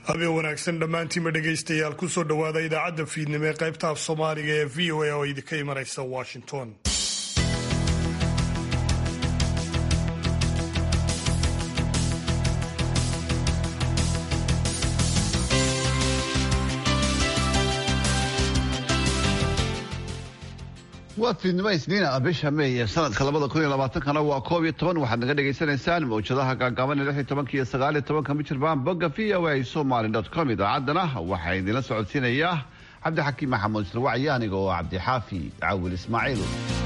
habeen wanaagsan dhammaantiinba dhegaystayaal kusoo dhowaada idaacadda fiidnimo ee qaybta af soomaaliga ee v o a oo idinka imanaysa washington waa fiidnimo isniina bisha meey sanadka labada kun iyo labaatankana waa koob iyo toban waxaad naga dhagaysanaysaan mawjadaha gaagaaban ee lix iyo tobanka iyo sagaal iyo tobanka mijirbaan bogga v o a somaly dot com idaacaddana waxaa idinla socodsiinaya cabdixakiim maxamuud israwacyi aniga oo cabdixaafi cawil ismaaciil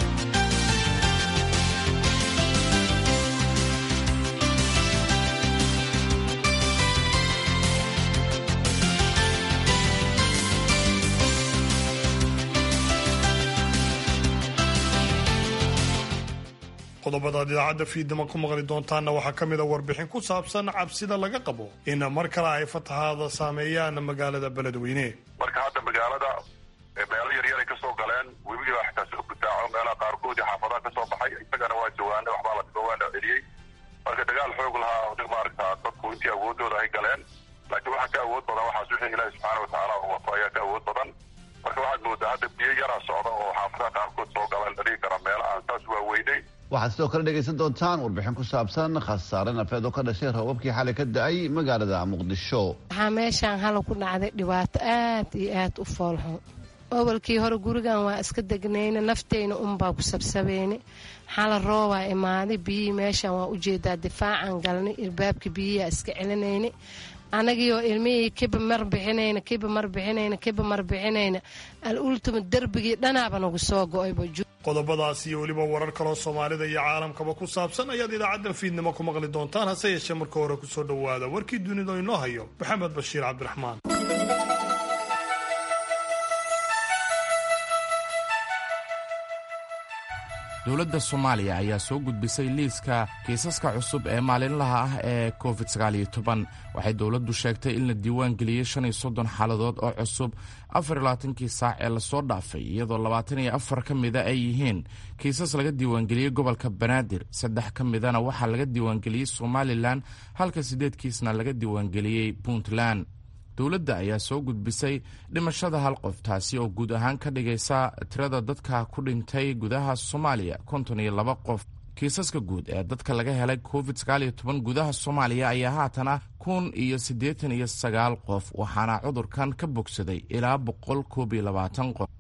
qodobadaad idaacadda fiidnimo ku maqli doontaanna waxaa ka mid a warbixin ku saabsan cabsida laga qabo in mar kale ay fatahaada saameeyaan magaalada beledweyne marka hadda magaalada meelo yaryaray ka soo galeen webiga xitaa soo gudaaco meelaha qaarkood iyo xaafadaha ka soo baxay isagana waa jawaana waxbaa la dhigo waana celiyey marka dagaal xoog lahaa maaragta dadku intii awoodooda ay galeen laakiin waxaa ka awood badan waxaas wixii ilaahi subxaana watacaala uu wafo ayaa ka awood badan marka waxaad moodaa hadda biyo yaraa socda oo xaafadaha qaarkood soo galeen la dhigi kara meelo aan saas waaweynay waxaad sidoo kale dhegaysan doontaan warbixin ku saabsan khasaare nafeed oo ka dhashay roobabkii xalay ka da-ay magaalada muqdisho waxaa meeshaan hala ku dhacday dhibaato aad iyo aad u foolxun awalkii hore gurigan waa iska degnayna nafteyna unbaa ku sabsabeyne xala roobaa imaaday biyihii meeshaan waa ujeedaa difaacan galnay irbaabka biyihiaa iska celinayna anagiioo ilmihii kiba mar bixinayna kiba mar bixinayna kiba mar bixinayna al ultima derbigii dhanaaba nagu soo go-ayba qodobadaas iyo weliba warar kaloo soomaalida iyo caalamkaba ku saabsan ayaad idaacaddan fiidnimo ku maqli doontaan hase yeeshee marka hore kusoo dhowaada warkii dunida inoo hayo maxamed bashiir cabdiraxmaan dowladda soomaaliya ayaa soo gudbisay liiska kiisaska cusub ee maalinlaha ah ee covid sagaaliyo toban waxay dowladdu sheegtay in la diiwaan geliyey shan iyo soddon xaaladood oo cusub afar iyo labaatankii saac ee lasoo dhaafay iyadoo labaatan iyo afar ka mida ay yihiin kiisas laga diiwaangeliyey gobolka banaadir saddex ka midana waxaa laga diiwaangeliyey somalilan halka siddeed kiisna laga diiwaangeliyey puntland dowladda ayaa soo gudbisay dhimashada hal qof taasi oo guud ahaan ka dhigaysa tirada dadka ku dhintay gudaha soomaaliya konton iyo laba qof kiisaska guud ee dadka laga helay covid sagaaliyo toban gudaha soomaaliya ayaa haatan ah kun iyo siddeetan iyo sagaal qof waxaana cudurkan ka bogsaday ilaa boqol koob iyo labaatan qof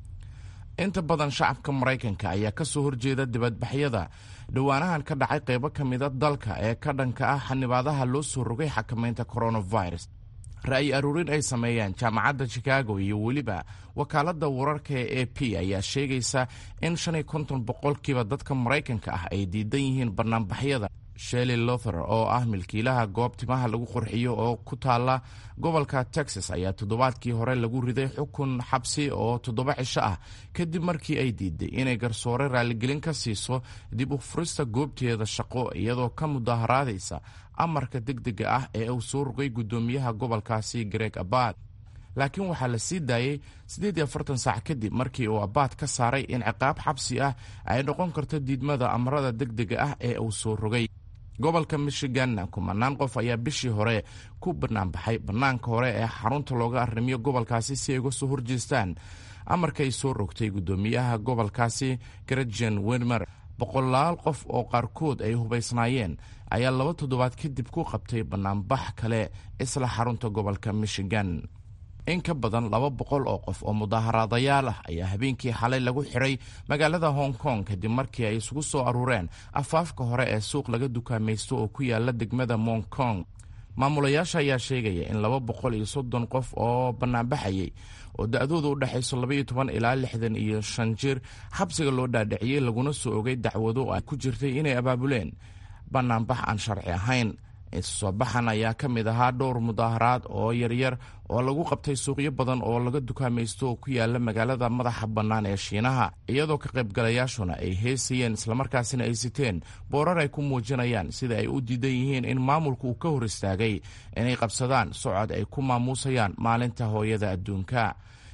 inta badan shacabka maraykanka ayaa ka soo horjeeda dibadbaxyada dhowaanahan ka dhacay qaybo ka mida dalka ee ka dhanka ah xanibaadaha loo soo rogay xakamaynta coronavirus ra'yi aruurin ay sameeyeen jaamacadda chicago iyo weliba wakaaladda wararka ee a p ayaa sheegaysa in shan iyo konton boqolkiiba dadka maraykanka ah ay diidan yihiin banaanbaxyada sheli lother oo ah milkiilaha goob timaha lagu qurxiyo oo ku taala gobolka texas ayaa toddobaadkii hore lagu riday xukun xabsi oo toddoba cisho ah kadib markii ay diiday inay garsoore raaligelin ka siiso dib u furista goobteeda shaqo iyadoo ka mudaharaadaysa amarka degdega ah ee uu soo rogay guddoomiyaha gobolkaasi greg abad laakiin waxaa la sii daayey siddeed iyo afartan saac kadib markii uu abaad ka saaray in ciqaab xabsi ah ay noqon karto diidmada amarada degdega ah ee uu soo rogay gobolka michiganna kumanaan qof ayaa bishii hore ku banaanbaxay bannaanka hore ee xarunta looga arrimiyo gobolkaasi si ay uga soo horjeestaan amarkay soo rogtay guddoomiyaha gobolkaasi gretjen wermer boqolaal qof oo qaarkood ay hubaysnaayeen ayaa laba toddobaad kadib ku qabtay bannaanbax kale isla xarunta gobolka michigan in ka badan laba boqol oo qof oo mudaaharaadayaal ah ayaa habeenkii xalay lagu xiray magaalada hong kong kadib markii ay isugu soo aruureen afaafka hore ee suuq laga dukaamaysto oo ku yaala degmada mong kong maamulayaasha ayaa sheegaya in laba boqol iyo soddon qof oo bannaanbaxayay oo da-dooda u dhexayso labaiyo toban ilaa lixdan iyo shan jir xabsiga loo dhaadhiciyey laguna soo ogay dacwado ay ku jirtay inay abaabuleen bannaanbax aan sharci ahayn soo baxan ayaa ka mid ahaa dhowr mudaaharaad oo yaryar oo lagu qabtay suuqyo badan oo laga dukaamaysto oo ku yaala magaalada madaxa bannaan ee shiinaha iyadoo ka qaybgalayaashuna ay heesayeen islamarkaasina ay siteen boorar ay ku muujinayaan sida ay u diidan yihiin in maamulku uu ka hor istaagay inay qabsadaan socod ay ku maamuusayaan maalinta hooyada adduunka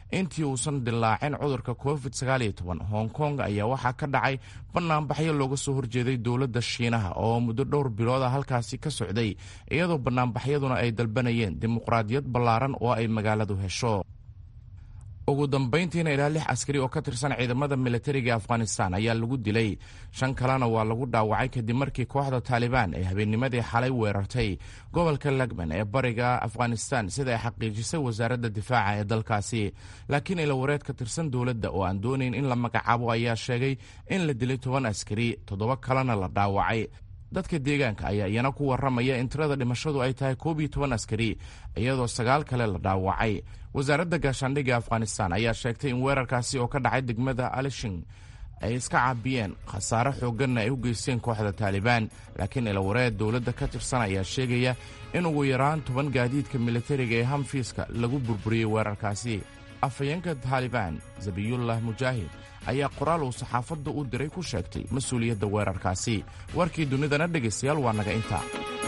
intii uusan dilaacin cudurka covid hong kong ayaa waxaa ka dhacay banaanbaxyo looga soo horjeeday dowladda shiinaha oo muddo dhowr bilooda halkaasi ka socday iyadoo banaanbaxyaduna ay dalbanayeen dimuqraadiyad ballaaran oo ay magaaladu hesho ugu dambayntiina ilaa lix askari oo ka tirsan ciidamada militariga afghanistan ayaa lagu dilay shan kalena waa lagu dhaawacay kadib markii kooxda taalibaan ay habeennimadii xalay weerartay gobolka lagman ee bariga afghanistan sida ay xaqiijisay wasaaradda difaaca ee dalkaasi laakiin ilawareed ka tirsan dowladda oo aan doonayn in la magacaabo ayaa sheegay in la dilay toban askari toddoba kalena la dhaawacay dadka deegaanka ayaa iyana ku waramaya in tirada dhimashadu ay tahay koob iyo toban askari iyadoo sagaal kale la dhaawacay wasaaradda gaashaandhigga afghanistan ayaa sheegtay in weerarkaasi oo ka dhacay degmada alishing ay iska caabiyeen khasaare xoogganna ay u geysteen kooxda taalibaan laakiin ilawareed dowladda ka tirsan ayaa sheegaya in ugu yaraan toban gaadiidka militariga ee hamfiiska lagu burburiyey weerarkaasi afhayeenka taalibaan zabiyullah mujaahid ayaa qoraal uu saxaafadda u diray ku sheegtay mas-uuliyadda weerarkaasi warkii dunidana dhegaystayaal waa naga intaa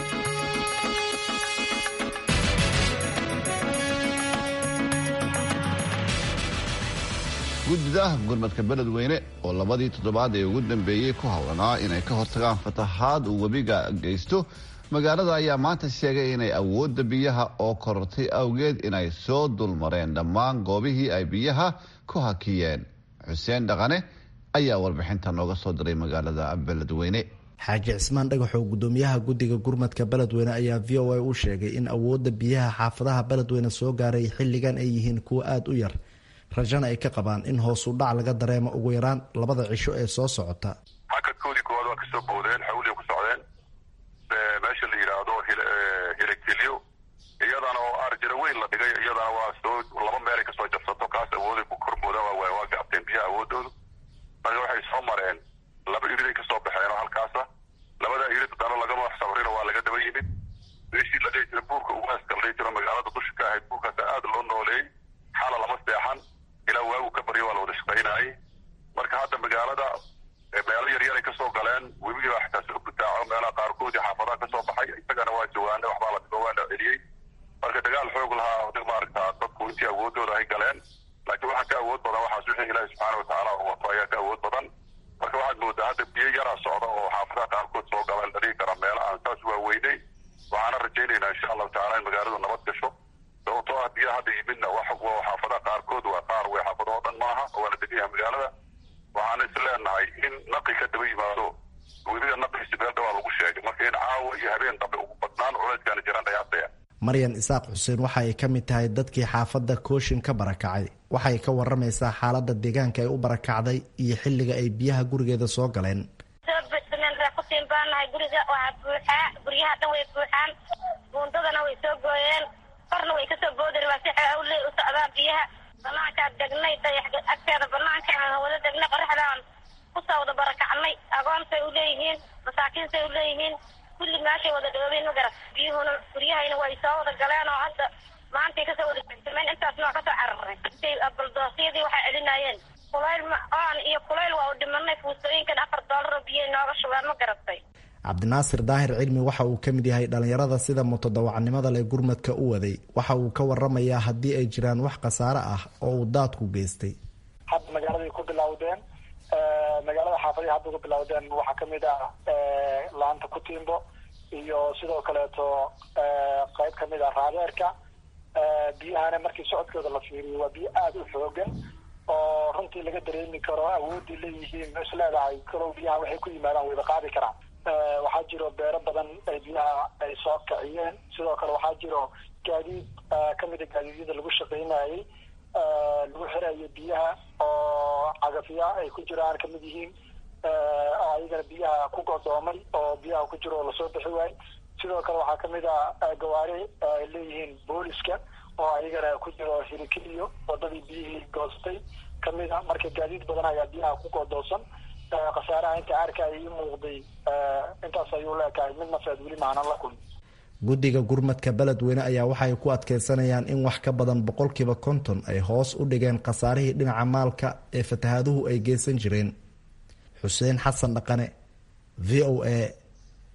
guddida gurmadka beledweyne oo labadii toddobaad ee ugu dambeeyey ku howlanaa inay ka hortagaan fatahaad uu webiga geysto magaalada ayaa maanta sheegay inay awoodda biyaha oo korortay awgeed inay soo dulmareen dhammaan goobihii ay biyaha ku hakiyeen xuseen dhaqane ayaa warbixinta nooga soo diray magaalada beledweyne xaaji cismaan dhagaxoo gudoomiyaha guddiga gurmadka beledweyne ayaa v o a u sheegay in awoodda biyaha xaafadaha beledweyne soo gaaray xilligan ay yihiin kuwo aada u yar rajana ay ka qabaan in hoos u dhac laga dareemo ugu yaraan labada cisho ee soo socota hakadkoodii koowaad waa kasoo boodeen xawliya ku socdeen meesha la yidhaahdo hiligtilyo iyadana oo arjiro weyn la dhigay iyadana waa soo laba meelay kasoo jabsato kaas awooday ku kormooda waa waa gaabteen biyaha awoodoodu marka waxay soo mareen laba iriday kasoo baxeen oo halkaasa labada irid dano lagama sabrino waa laga daba yimid meeshii la dhihi jira buurka ugaaska la dhihi jiro magaalada dusha ka ahayd buurkaasa aada loo nooleeyey xala lama seexan ilaa waagu ka baryo waa la wada shaqaynayay marka hadda magaalada meelo yaryaray kasoo galeen webigiiba xitaa soo butaaco meelaha qaarkoodii xaafadaha kasoo baxay isagana waa jawaane waxbaa la dhigo waa la celiyey marka dagaal xoog lahaa maaragta dadku intii awoodooda ay galeen laakiin waxaa ka awood badan waxaas wixii ilaahi subxaana watacaala uu wato ayaa ka awood badan marka waxaad moodaa hadda biyo yaraa socda oo xaafadaha qaarkood soo galeen la dhihi kara meelo aan saas waaweynay waxaana rajaynaynaa insha allahu tacala in magaaladu nabad gasho sababtoo ah biyaha hadda yimidna wax xaafadaha qaarkood waa qaar wey xaafado oo dhan maaha waa la degan yahay magaalada waxaana is leenahay in naqi ka daba yimaado webiga naqiisi meel dhawaa lagu sheegay marka in caawa iyo habeen dambe ugu badnaan culeydkaana jiraan dhayaasaya maryan isaaq xuseen waxa ay ka mid tahay dadkii xaafadda kooshin ka barakacay waxay ka waramaysaa xaaladda deegaanka ay u barakacday iyo xilliga ay biyaha gurigeeda soo galeen kutiin baanahay guriga waxaa buuxaa guryaha dhan way buuxaan buundadana way soo gooyeen korna way kasoo boodeen waa si xawle u socdaan biyaha banaankaa degnay dayax agteeda banaankaan wada degnay qoraxdaan kusoo wada barakacnay agoontay uleeyihiin masaakiintay uleeyihiin kulli meeshay wada dhoobeen magarat biyuhuna guryahayna way soo wada galeen oo hadda maantay kasoo wada jegsameen intaasna waa kasoo cararay intay baldoosyadii waxay celinayeen kulayl oon iyo kulayl waa u dhimanay fuustooyinkan afar doolar oo biyay nooga shubaan ma garatay cabdinaasir daahir cilmi waxa uu ka mid yahay dhallinyarada sida mutadawacnimada leh gurmadka u waday waxa uu ka waramayaa haddii ay jiraan wax khasaare ah oo uu daadku geystay hadda magaaladay ku bilowdeen magaalada xaafadihi hadda ku bilowdeen waxaa kamid ah laanta kutiimbo iyo sidoo kaleeto qeyb kamid ah raadeerka biyahana markii socodkooda la fiiriyo waa biyo aada u xoogan oo runtii laga dareemi karo awoodii leeyihiin is leedahay kalow biyaha waxay ku yimaadaan wayba qaadi karaan waxaa jiro beero badan ay biyaha ay soo kiciyeen sidoo kale waxaa jiro gaadiid kamida gaadiidyada lagu shaqaynayay lagu xirayo biyaha oo cagafya ay ku jiraan kamid yihiin oo ayagana biyaha ku godoomay oo biyaha ku jiro oo lasoo bixi waayo sidoo kale waxaa kamid ah gawaari ay leeyihiin booliska oo ayagana ku jiro hirikiliyo wadadii biyihii goostay kamid a marka gaadiid badan ayaa biyaha ku godoosan khasaaraha inta arka ay ii muuqday intaas ayuu leekahay mid nafeed weli maanan la kulmi guddiga gurmadka beledweyne ayaa waxay ku adkeysanayaan in wax ka badan boqolkiiba konton ay hoos u dhigeen khasaarihii dhinaca maalka ee fatahaaduhu ay geysan jireen xuseen xasan dhaqane v o a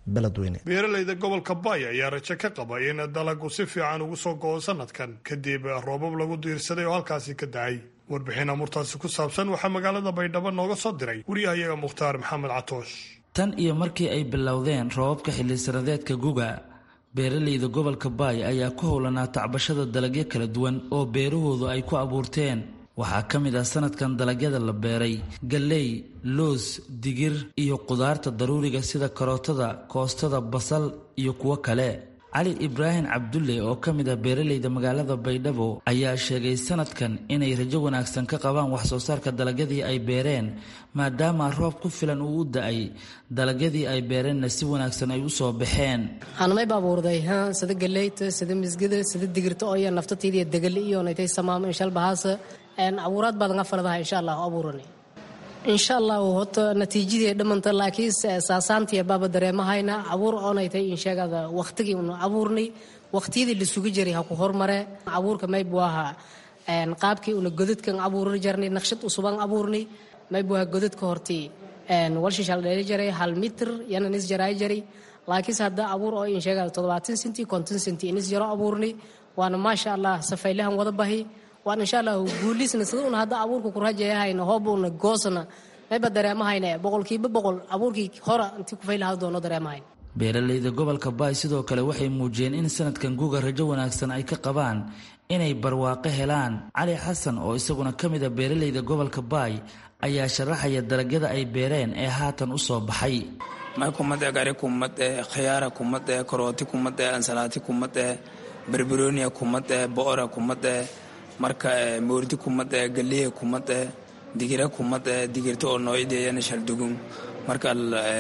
beledweyne beeralayda gobolka baay ayaa rajo ka qaba in dalagu si fiican ugu soo go-o sanadkan kadib roobab lagu diirsaday oo halkaasi ka dacay warbixin amurtaasi ku saabsan waxaa magaalada baydhabo nooga soo diray wariyahayaga mukhtaar maxamed catoosh tan iyo markii ay bilowdeen roobabka xillisanadeedka guga beeralayda gobolka baay ayaa ku howlanaa tacbashada dalagyo kala duwan oo beerahoodu ay ku abuurteen waxaa ka mid ah sanadkan dalagyada la beeray galley loos digir iyo qudaarta daruuriga sida karootada koostada basal iyo kuwo kale cali ibraahim cabdulle oo ka mid ah beeralayda magaalada baydhabo ayaa sheegay sanadkan inay rajo wanaagsan ka qabaan waxsoo saarka dalagyadii ay beereen maadaama roob ku filan uu u da-ay dalagyadii ay beereenna si wanaagsan ay u soo baxeen anmayba abuurday sida galeyta sida misgida sida digirta oo iyo naftataydiiyo degali iyo naytay samaamo inshalbahaasa abuuraad baad nga faladaha insha allah abuurani insha allah hota natiijadii dhamanta laakiin saasaantii baaba dareemahayna abuur oonaytay insheegada waqtigii unu abuurnay waqtiyadii la sugi jiray ha ku hormare abuurka maybu ahaa qaabkii una godadkan abuuri jarnay naqshad usuban abuurnay maybu ahaa godadka hortii walshishal dheeli jaray hal mitr yana nis jaraay jaray laakiinse hadda abuur oo insheegada toddobaatan senti konton senti inis jaro abuurnay waana maasha allah safaylahan wada bahi waan insha allah guulisna sida una hadda abuurka ku rajayahayna hoobuna goosna mayba dareemahayna boqolkiiba boqol abuurkii hora intii kufaylaha doono dareemahayn beeralayda gobolka baay sidoo kale waxay muujiyeen in sanadkan guga rajo wanaagsan ay ka qabaan inay barwaaqo helaan cali xasan oo isaguna ka mid a beeralayda gobolka baay ayaa sharaxaya dalagyada ay beereen ee haatan u soo baxay may kumade gari kumade khiyaara kumade karooti kumade ansalaati kumade barbarooniya kumade boora kumade marka moordi kumade galiya kumade digira kumade digirta oo noocyadeyana shaldugun marka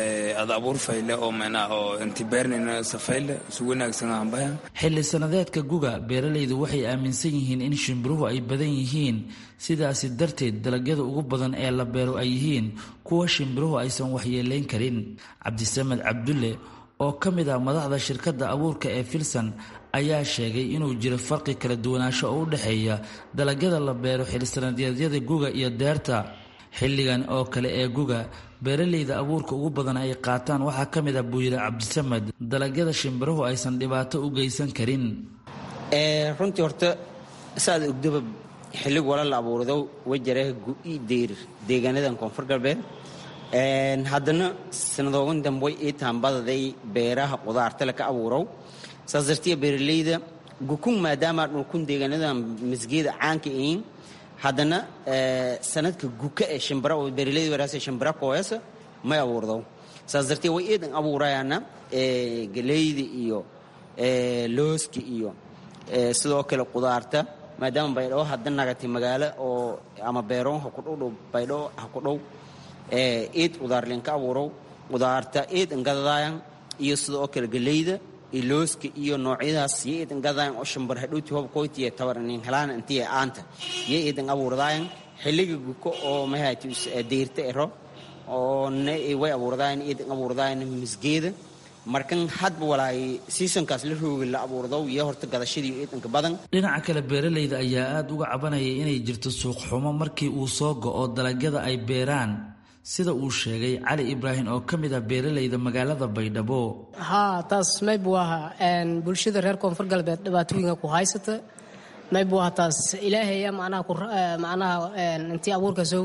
ad abuur fayle oo mena oo inti beernayna safayle su wanaagsan aanbaya xilli sanadeedka guga beeralaydu waxay aaminsan yihiin in shimbiruhu ay badan yihiin sidaasi darteed dalagyada ugu badan ee la beero ay yihiin kuwa shimbiruhu aysan waxyeelayn karin cabdisamed cabdulle oo ka mid ah madaxda shirkadda abuurka ee filsan ayaa sheegay inuu jiro farqi kala duwanaansho oo u dhexeeya dalagyada la beero xilsanadeedyada guga iyo deerta xilligan oo kale ee guga beeralayda abuurka ugu badan ay qaataan waxaa ka mid ah buu yidhi cabdisamed dalagyada shimbiruhu aysan dhibaato u geysan karin runtii horta saad ogdaba xillig wala la abuurdo wajare gu-i deyr deegaanadan koonfur galbeed haddana sanadoogan dambe ii taambadaday beeraha qudaarta laka abuurow saas dartiya beeralayda gukun maadaama dhulkun deegaanadan masgeeda caanka ihiin haddana sanadka guka ee shimbira oo beeralayda waraasa shimbira kooyasa may abuurdo saas dartiya way iidan abuurayaana galeyda iyo looska iyo sidoo kale qudaarta maadaama baydhabo hadda nagatay magaalo oo ama beeroon ha ku dhowdhow baydhabo ha ku dhow eed qudaarlinka abuurow qudaarta eed ingadadaayan iyo sidoo kale galeyda iyo looska iyo noocyadaas iyo eed ingadaayan oo shambar hadhowti hob koytiye tabarnin helaan intiye aanta iyo eedan abuurdaayan xilliga guko oo mahati deyrta ero oo way abuurdaayan eedan abuurdaayan misgeeda markan hadba walaay seasonkaas la roogi la abuurdo iyo horta gadashadii eedanka badan dhinaca kale beeralayda ayaa aada uga cabanaya inay jirto suuq xumo markii uu soo go-o dalagyada ay beeraan sida uu sheegay cali ibraahim oo ka mid ah beeralayda magaalada baydhabo haa taas maybu ahaa bulshada reer koonfur galbeed dhibaatooyinka ku haysata maybu ahaa taas ilaahaya macnaha macnaha intii abuurkasow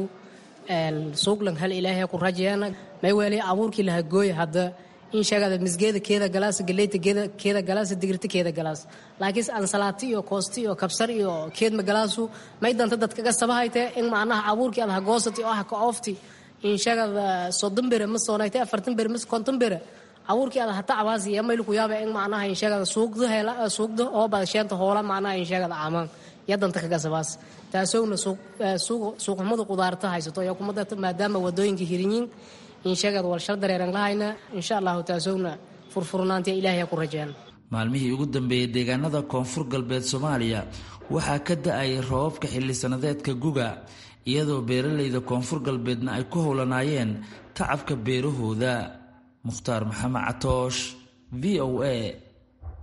suuqlan hal ilaahaya ku rajayaana may weeli abuurkii laha gooya hadda in sheegada misgeeda keeda galaas galeyta keeda galaas digirta keeda galaas laakiin ansalaati iyo koosti iyo kabsar iyo keedma galaasu may danta dadkaga sabahayte in macnaha abuurkii adaha goosati oo ah ka oofti in sheegada soddon bere ma soonayte afartan bere mas konton bere abuurkii ada hata cabaas iyo mayl ku yaaba in macnaha in sheegada suuqda hela suuqda oo badasheenta hoola macnaha in sheegada caamaan iyo danta kaga sabaas taasowna suuqxumada qudaarta haysato iyo kumada maadaama wadooyinka hirinyiin in sheegada walshar dareeran lahayna insha allahu taasowna furfurnaantiya ilaahay ku rajeen maalmihii ugu dambeeyey deegaanada koonfur galbeed soomaaliya waxaa ka da-ay roobabka xilli sanadeedka guga iyadoo beeralayda koonfur galbeedna ay ku howlanaayeen tacabka beerahooda mukhtaar maxamed catoosh v o a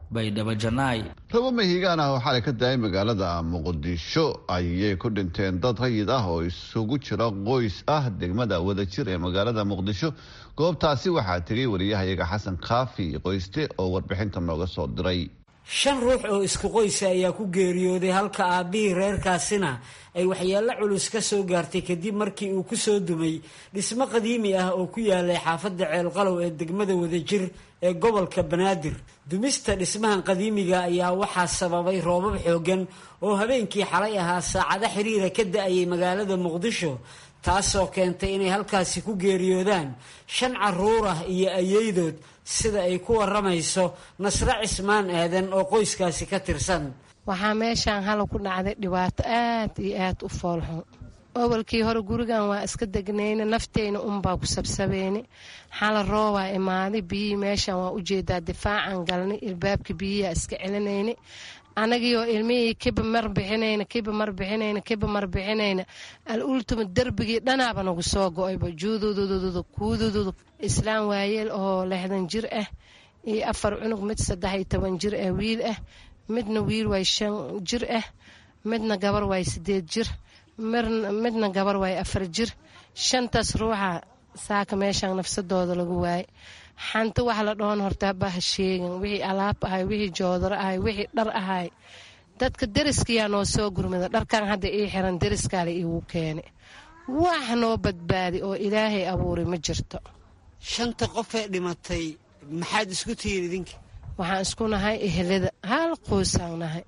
baydhabo janaay rabo mahiigaan ah oo xalay ka daayay magaalada muqdisho ayay ku dhinteen dad rayid ah oo isugu jira qoys ah degmada wadajir ee magaalada muqdisho goobtaasi waxaa tegay wariyahayaga xasan kaafi qoyste oo warbixinta nooga soo diray shan ruux oo isku qoysa ayaa ku geeriyooday halka aabbihii reerkaasina ay waxyeello culus ka soo gaartay kadib markii uu ku soo dumay dhismo qadiimi ah oo ku yaalay xaafadda ceelqalow ee degmada wadajir ee gobolka banaadir dumista dhismahan qadiimiga ayaa waxaa sababay roobab xooggan oo habeenkii xalay ahaa saacado xiriira ka da-ayay magaalada muqdisho taasoo keentay inay halkaasi ku geeriyoodaan shan caruur ah iyo ayeydood sida ay ku waramayso nasre cismaan aadan oo qoyskaasi ka tirsan waxaa meeshaan hala ku dhacday dhibaato aad iyo aad u foolxun awalkii hore gurigan waa iska degnayna nafteyna unbaa ku sabsabeyni xala roobaa imaaday biyihii meeshaan waa ujeedaa difaacan galnay ilbaabka biyiyaa iska celinayni anagiioo ilmihii kiba mar bixinayna kiba mar bixinayna kiba mar bixinayna al ultima derbigii dhanaaba nagu soo go-ayba juududududu kuudududu islaam waayeel oo lixdan jir ah iyo afar cunug mid saddex iyo toban jir ah wiil ah midna wiil waay shan jir ah midna gabar waay sideed jir midna gabar waay afar jir shantaas ruuxa saaka meeshaan nafsadooda lagu waayay xanti wax la dhoon horta baha sheegin wixii alaab ahay wixii joodaro ahay wixii dhar ahay dadka deriskiyaa noo soo gurmada dharkan hadda ii xiran deriskaale iigu keeni wax noo badbaadi oo ilaahay abuuray ma jirto shanta qofee dhimatay maxaad isku tihiin idinka waxaan isku nahay ehelada hal qoysaan nahay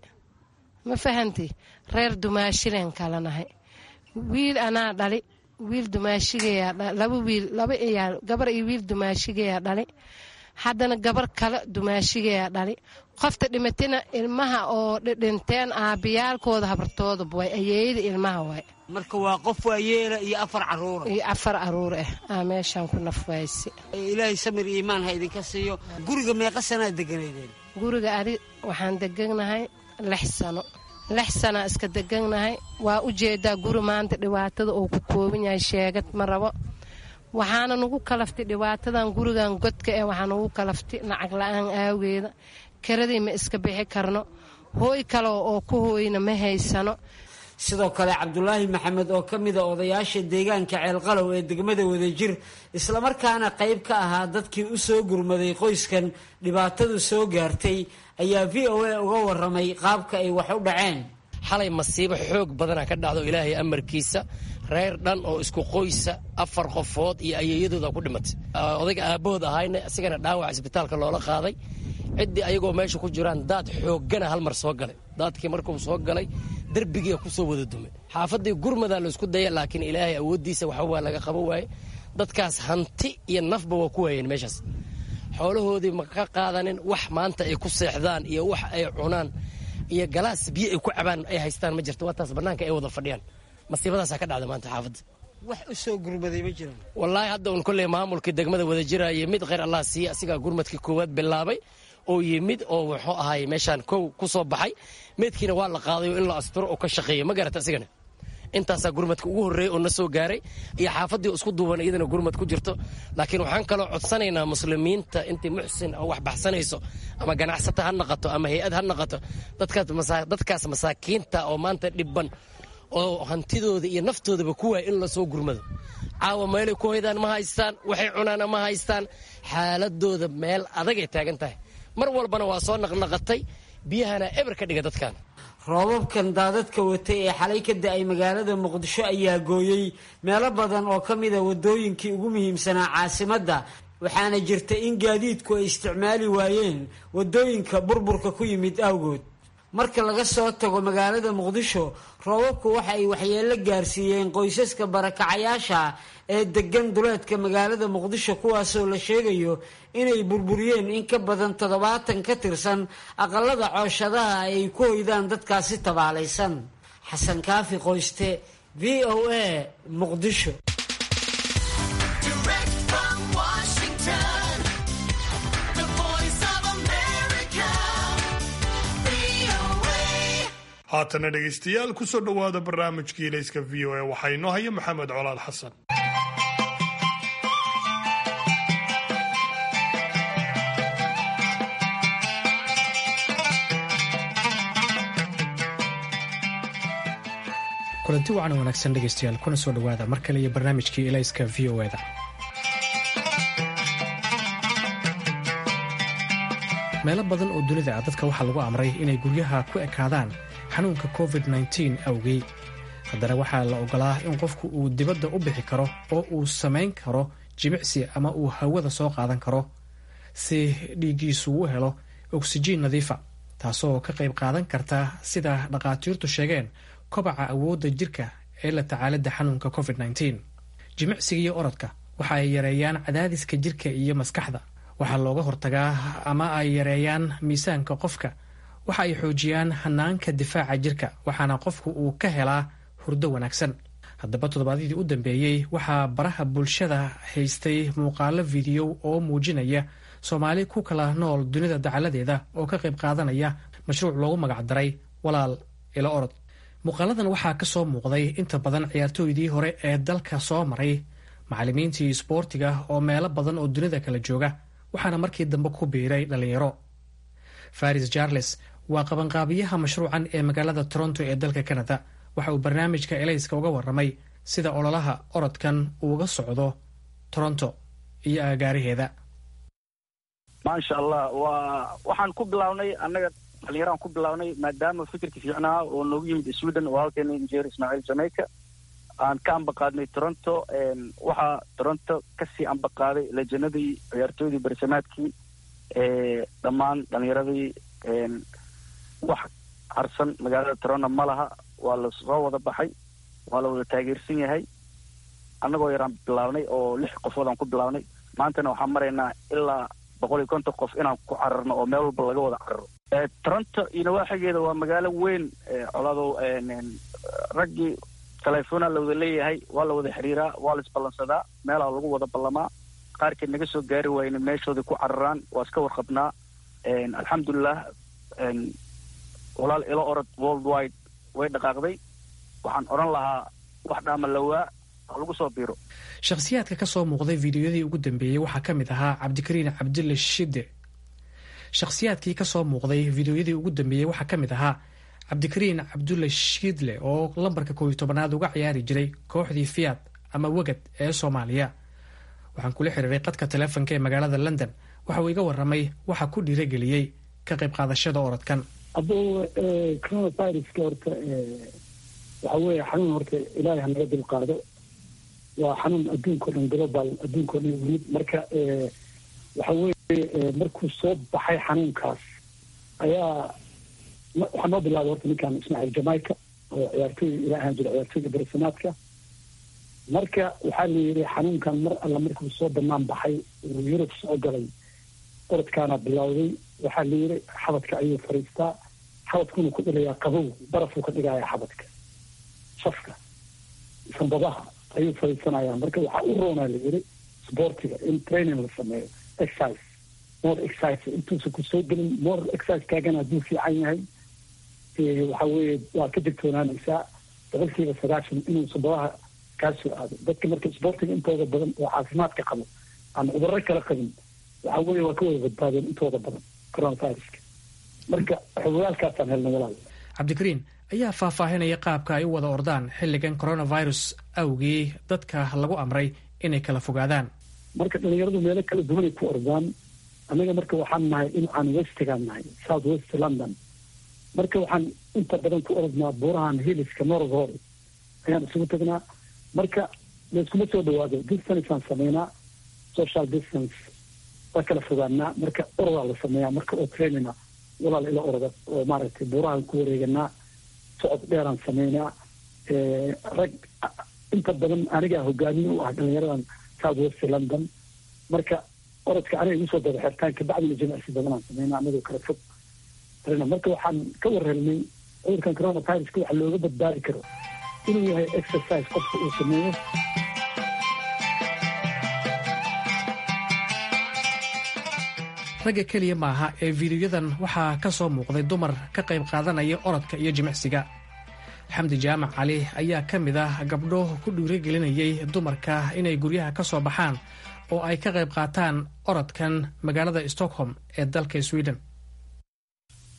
ma fahanti reer dumaashileen kala nahay wiil anaa dhali wiil dumaashigayaa laba wiil laba iyaal gabar iyo wiil dumaashigayaa dhali haddana gabar kale dumaashigayaa dhali qofta dhimatina ilmaha oo dhinteen aabiyaalkooda habartooda way ayeeyada ilmaha waay marka waa qof waayeela iyo afar caruura iyo afar caruur ah aa meeshaan ku nafwaysi ilaahay samir iyo imaan ha idinka siiyo guriga meeqa sanaa deganaydeen guriga adi waxaan deganahay lix sano lix sanaa iska deganahay waa u jeedaa guri maanta dhibaatada uu ku kooban yahay sheegad ma rabo waxaana nagu kalaftay dhibaatadan gurigan godka eh waxaa nagu kalaftay lacag la-aan aageeda karadii ma iska bixi karno hooy kale oo ku hooyna ma haysano sidoo kale cabdulaahi maxamed oo ka mida odayaasha deegaanka ceelqalow ee degmada wadajir islamarkaana qayb ka ahaa dadkii u soo gurmaday qoyskan dhibaatadu soo gaartay ayaa v o a uga waramay qaabka ay wax u dhaceen xalay masiibo xoog badana ka dhacdo ilaahay amarkiisa reer dhan oo isku qoysa afar qofood iyo ayeeyadooda ku dhimatay odayga aabahood ahayna isigana dhaawac isbitaalka loola qaaday ciddii ayagoo meesha ku jiraan daad xooggana hal mar soo galay daadkii markuu soo galay derbigiia kusoo wada dumay xaafadii gurmadaa laysku daya laakiin ilaahay awooddiisa waxba waa laga qabo waaye dadkaas hanti iyo nafba waa ku waayeen meeshaas xoolahoodii ma ka qaadanin wax maanta ay ku seexdaan iyo wax ay cunaan iyo galaas biyo ay ku cabaan ay haystaan ma jirto waa taas bannaanka ay wada fadhiyaan masiibadaasaa ka dhacda maanta xaafadda wax u soo gurmaday ma jiraan wallaahi hadda un kolley maamulkii degmada wada jiraayo mid kheyr allah siiya asigaa gurmadkii koowaad bilaabay oo yimid oo wuxuu ahay meeshaan kow ku soo baxay meydkiina waa la qaadayo in la asturo oo ka shaqeeya ma garata asigana intaasaa gurmadka ugu horreeyey oo na soo gaaray iyo xaafaddii isku duuban iyadana gurmad ku jirto laakiin waxaan kaloo codsanaynaa muslimiinta intii muxsin oo wax baxsanayso ama ganacsata ha naqato ama hay-ad ha naqato dadkaas masaakiinta oo maanta dhibban oo hantidooda iyo naftoodaba ku waaya in lasoo gurmado caawa meelay ku hoydaan ma haystaan waxay cunaana ma haystaan xaaladooda meel adagay taagan tahay mar walbana waa soo naqnaqatay biyahana eber ka dhiga dadkan roobabkan daadadka watay ee xalay ka da-ay magaalada muqdisho ayaa gooyey meelo badan oo ka mida wadooyinkii ugu muhiimsanaa caasimadda waxaana jirta in gaadiidku ay isticmaali waayeen wadooyinka burburka ku yimid awgood marka laga soo tago magaalada muqdisho roobabku waxa ay waxyeello gaarsiiyeen qoysaska barakacayaasha ee degan duleedka magaalada muqdisho kuwaasoo la sheegayo inay burburiyeen in ka badan toddobaatan ka tirsan aqalada cooshadaha ay ku hoydaan dadkaasi tabaalaysan xasan kaafi qoyste v o a muqdisho haatana dhegaystayaal kusoo dhowaada barnaamijkii ilayska v o a waxaa inoo haya maxamed colaal xasan kulanti wacan wanaagsan dhegaystayaal kuna soo dhowaada mar kale iyo barnaamijkii elayska v o eda meelo badan oo dunida ah dadka waxaa lagu amray inay guryaha ku ekaadaan xanuunka covid -9 awgey haddana waxaa la ogolaa in qofku uu dibadda u bixi karo oo uu samayn karo jimicsi ama uu hawada soo qaadan karo si dhiiggiisu u helo oksijiin nadiifa taasoo ka qayb qaadan karta sida dhakhaatiirtu sheegeen kobaca awoodda jirka ee la tacaalidda xanuunka covid -9 jimicsiga iyo orodka waxa ay yareeyaan cadaadiska jirka iyo maskaxda waxaa looga hortagaa ama ay yareeyaan miisaanka qofka waxa ay xoojiyaan hanaanka difaaca jirka waxaana qofku uu ka helaa hurdo wanaagsan haddaba toddobaadyadii u dambeeyey waxaa baraha bulshada haystay muuqaalo fideyo oo muujinaya soomaali ku kala nool dunida dacaladeeda oo ka qayb qaadanaya mashruuc loogu magacdaray walaal ilo orod muuqaaladan waxaa ka soo muuqday inta badan ciyaartooydii hore ee dalka soo maray macallimiintii isboortiga oo meelo badan oo dunida kala jooga waxaana markii dambe ku biiray dhallinyaro faris charles waa qabanqaabiyaha mashruucan ee magaalada toronto ee dalka canada waxa uu barnaamijka elayska uga warramay sida ololaha orodkan uuga socdo toronto iyo agaaraheeda maasha allah waa waxaan ku bilaabnay annaga dhalinyaraan ku bilaabnay maadaama fikirka fiicnaa oo noogu yimid sweden oo halkeena injeer ismaaciil jamaica aan ka ambaqaadnay toronto waxaa toronto kasii ambaqaaday lejanadii ciyaartooydii barsamaadkii dhammaan dhalinyaradii wax harsan magaalada toronto ma laha waa la soo wada baxay waa la wada taageersan yahay annagoo yaraan bilaabnay oo lix qofood aan ku bilaabnay maantana waxaan maraynaa ilaa boqol iyo konton qof inaan ku cararno oo meel walba laga wada cararo toronto iyo nawaaxigeeda waa magaalo weyn coladow raggii telefoona la wada leeyahay waa la wada xiriiraa waa la isballansadaa meelaha lagu wada ballamaa qaarkeed naga soo gaari waayna meeshooda ku cararaan waa iska warqabnaa alxamdulilah walaal ilo orod world wide way dhaqaaqday waxaan odhan lahaa wax dhaama lawaa lagu soo biiro shakhsiyaadka ka soo muuqday fideoyadii ugu dambeeyey waxaa ka mid ahaa cabdikariin cabdille shide shakhsiyaadkii ka soo muuqday fideoyadii ugu dambeeyey waxaa ka mid ahaa cabdikariin cabdulle shiidle oo lambarka koob iyo tobanaad uga ciyaari jiray kooxdii fiyaad ama wegad ee soomaaliya waxaan kula xiriiray qadka taleefonka ee magaalada london waxa uu iga warramay waxa ku dhiirageliyey ka qayb qaadashada orodkan hadduu coronaviruska horta waxa weeye xanuun horta ilaahay hanaga dulqaado waa xanuun adduunka o dhan global adduunka o dhan yimid marka waxa weeye markuu soo baxay xanuunkaas ayaa waxaa noo bilaabay horta ninkan ismaaciil jamaica oo ciyaartooy ilaa ahaan jira ciyaartooyda barsamaadka marka waxaa la yidhi xanuunkan mar alla markuu soo banaan baxay uu yurub soo galay orodkaana bilowday waxaa la yidhi xabadka ayuu fariistaa xabadkuna ku dhigayaa qabow barafuu ka dhigayaa xabadka safka sanbabaha ayuu fariisanayaa marka waxaa u roonaa la yidhi sportiga in training la sameeyo exercise more exercise intuusan ku soo gelin more exercise kaagana hadduu fiican yahay waxa weeye waa ka digtoonaanaysaa boqolkiiba sagaashan inuu sanbabaha kaa soo aado dadka marka sportiga intooda badan oo caafimaadka qabo aan cudurro kala qabin waxa weeye waa ka wada badbaadeen intooda badan coronaviruska marka xogogaalkaasaan helnay walaal cabdikariin ayaa faahfaahinaya qaabka ay u wada ordaan xilligan coronavirus awgii dadka lagu amray inay kala fogaadaan marka dhalinyaradu meelo kala duwanay ku ordaan annaga marka waxaan nahay dhinacaan westigaan nahay south west london marka waxaan inta badan ku orodnaa buurahan hiliska north hor ayaan isugu tagnaa marka layskuma soo dhawaado distanceaan sameynaa social distance waa kala fogaanaa marka orodaa la sameeyaa marka oo trainina walaal ila oroda oo maaragtay buurahan ku wareeganaa socod dheeraan sameynaa rag inta badan anigaa hogaamiye u ah dhalinyaradan south west london marka orodka aniga igu soo daba xirtaan kabacdina jimicsi badanaan sameynaa anagoo kala fog marka waxaan ka warhelnay cudurkan coronaviruska waxa looga badbaadi karo inuu yahay exercise qofka uu sameeyo ragga keliya maaha ee fiidiyoyadan waxaa ka soo muuqday dumar ka qayb qaadanaya orodka iyo jimicsiga xamdi jaamac cali ayaa ka mid ah gabdho ku dhiirigelinayay dumarka inay guryaha ka soo baxaan oo ay ka qayb qaataan orodkan magaalada stockholm ee dalka sweden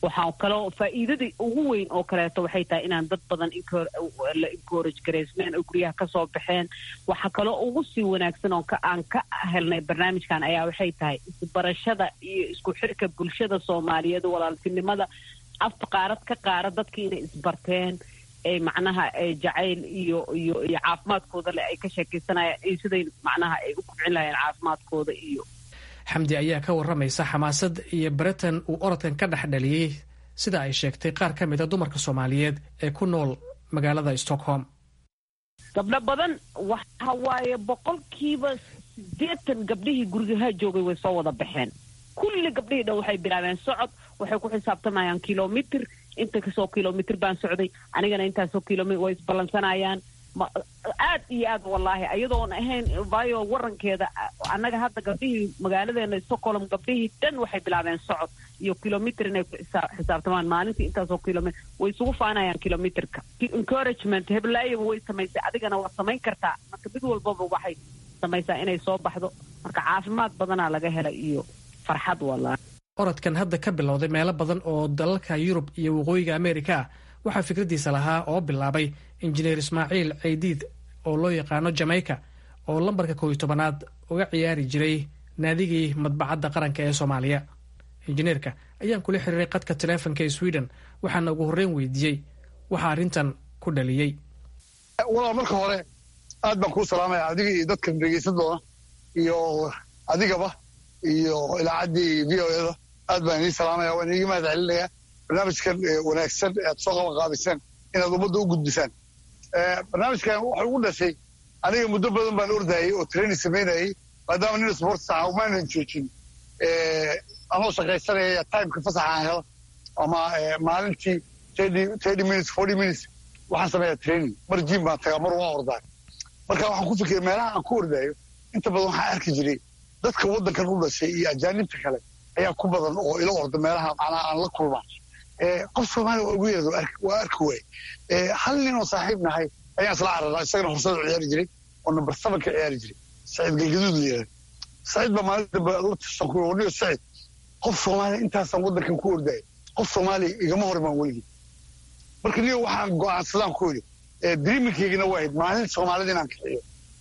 waxaa kaloo faa'iidadii ugu weyn oo kaleeto waxay tahay inaan dad badan la encourage garaysmeen oo guryaha kasoo baxeen waxaa kaloo ugu sii wanaagsan oo aan ka helnay barnaamijkan ayaa waxay tahay isbarashada iyo isku xirka bulshada soomaaliyeed walaaltinimada afta qaarad ka qaara dadkii inay isbarteen ee macnaha jacayl iyo iyo iyo caafimaadkooda le ay ka sheekaysanayaan iyo siday macnaha ay u kubcin lahayeen caafimaadkooda iyo xamdi ayaa ka waramaysa xamaasad iyo baritan uu orodkan ka dhex dhaliyey sida ay sheegtay qaar ka mid a dumarka soomaaliyeed ee ku nool magaalada stockholm gabdho badan waxa waaye boqolkiiba siddeetan gabdhihii gurigaha joogay way soo wada baxeen kulli gabdhihii dhan waxay bilaabeen socod waxay ku xisaabtamayaan kilomitr inta kasoo kilomitr baan socday anigana intaasoo kilomit way isballansanayaan aad iyo aad wallaahi ayadoon ahayn vayo warankeeda annaga hadda gabdhihii magaaladeena stockholm gabdhihii dhan waxay bilaabeen socod iyo kilomitr inay ku xisaabtamaan maalintii intaasoo kilomitr way isugu faanayaan kilomitrka encouragement heblaayaba way samaysay adigana waa samayn kartaa marka mid walbaba waxay samaysaa inay soo baxdo marka caafimaad badanaa laga helay iyo farxad wallaahi orodkan hadda ka bilowday meelo badan oo dalalka yurub iyo waqooyiga ameerika ah waxaa fikradiisa lahaa oo bilaabay injineer ismaaciil ceydiid oo loo yaqaano jamaica oo lambarka kow iyo tobanaad uga ciyaari jiray naadigii madbacadda qaranka ee soomaaliya injineerka ayaan kula xiriiray qadka taleefonka ee sweden waxaana ugu horreyn weydiiyey waxaa arrintan ku dhaliyey walaal marka hore aad baan kuu salaamaya adiga iyo dadkan dhegeysan doona iyo adigaba iyo ilaacaddii v o eda aad baan idin salaamaya waan idiga mahad celinaya barnaamijkan wanaagsan aad soo qaban qaabiseen inaad ummadda u gudbisaan barnaamijkan wuxuu ugu dhashay aniga muddo badan baan ordayay oo training samaynayay maadaama nin sports aha umaanan joojin anoo shaqaysanaya timeka fasaxaan helo ama maalintii thirty minutes forty minutes waxaan sameeyaa training mar jim baan tagaa mar waan ordaa marka waxaan ku fikiray meelaha aan ku ordaayo inta badan waxaan arki jiray dadka waddankan u dhashay iyo ajaanibta kale ayaa ku badan oo ila orda meelaha macnaha aan la kulma qof soomaaliya waa ugu yeerda waa arki waay hal nin oo saaxiib nahay ayaan isla cararaa isagana horsada ciyaari jiray oo number seven ka ciyaari jiray saciid galgaduud la yidhahda saciid baa maalin dambe la tirsan ku warniyo saciid qof soomaaliya intaasaan waddankan ku ordaya qof soomaaliya igama hor imaan weligii marka niyo waxaan go'aansadaan ku yidhi dreamingkaygana waa ahayd maalin soomaalida inaan kiciyo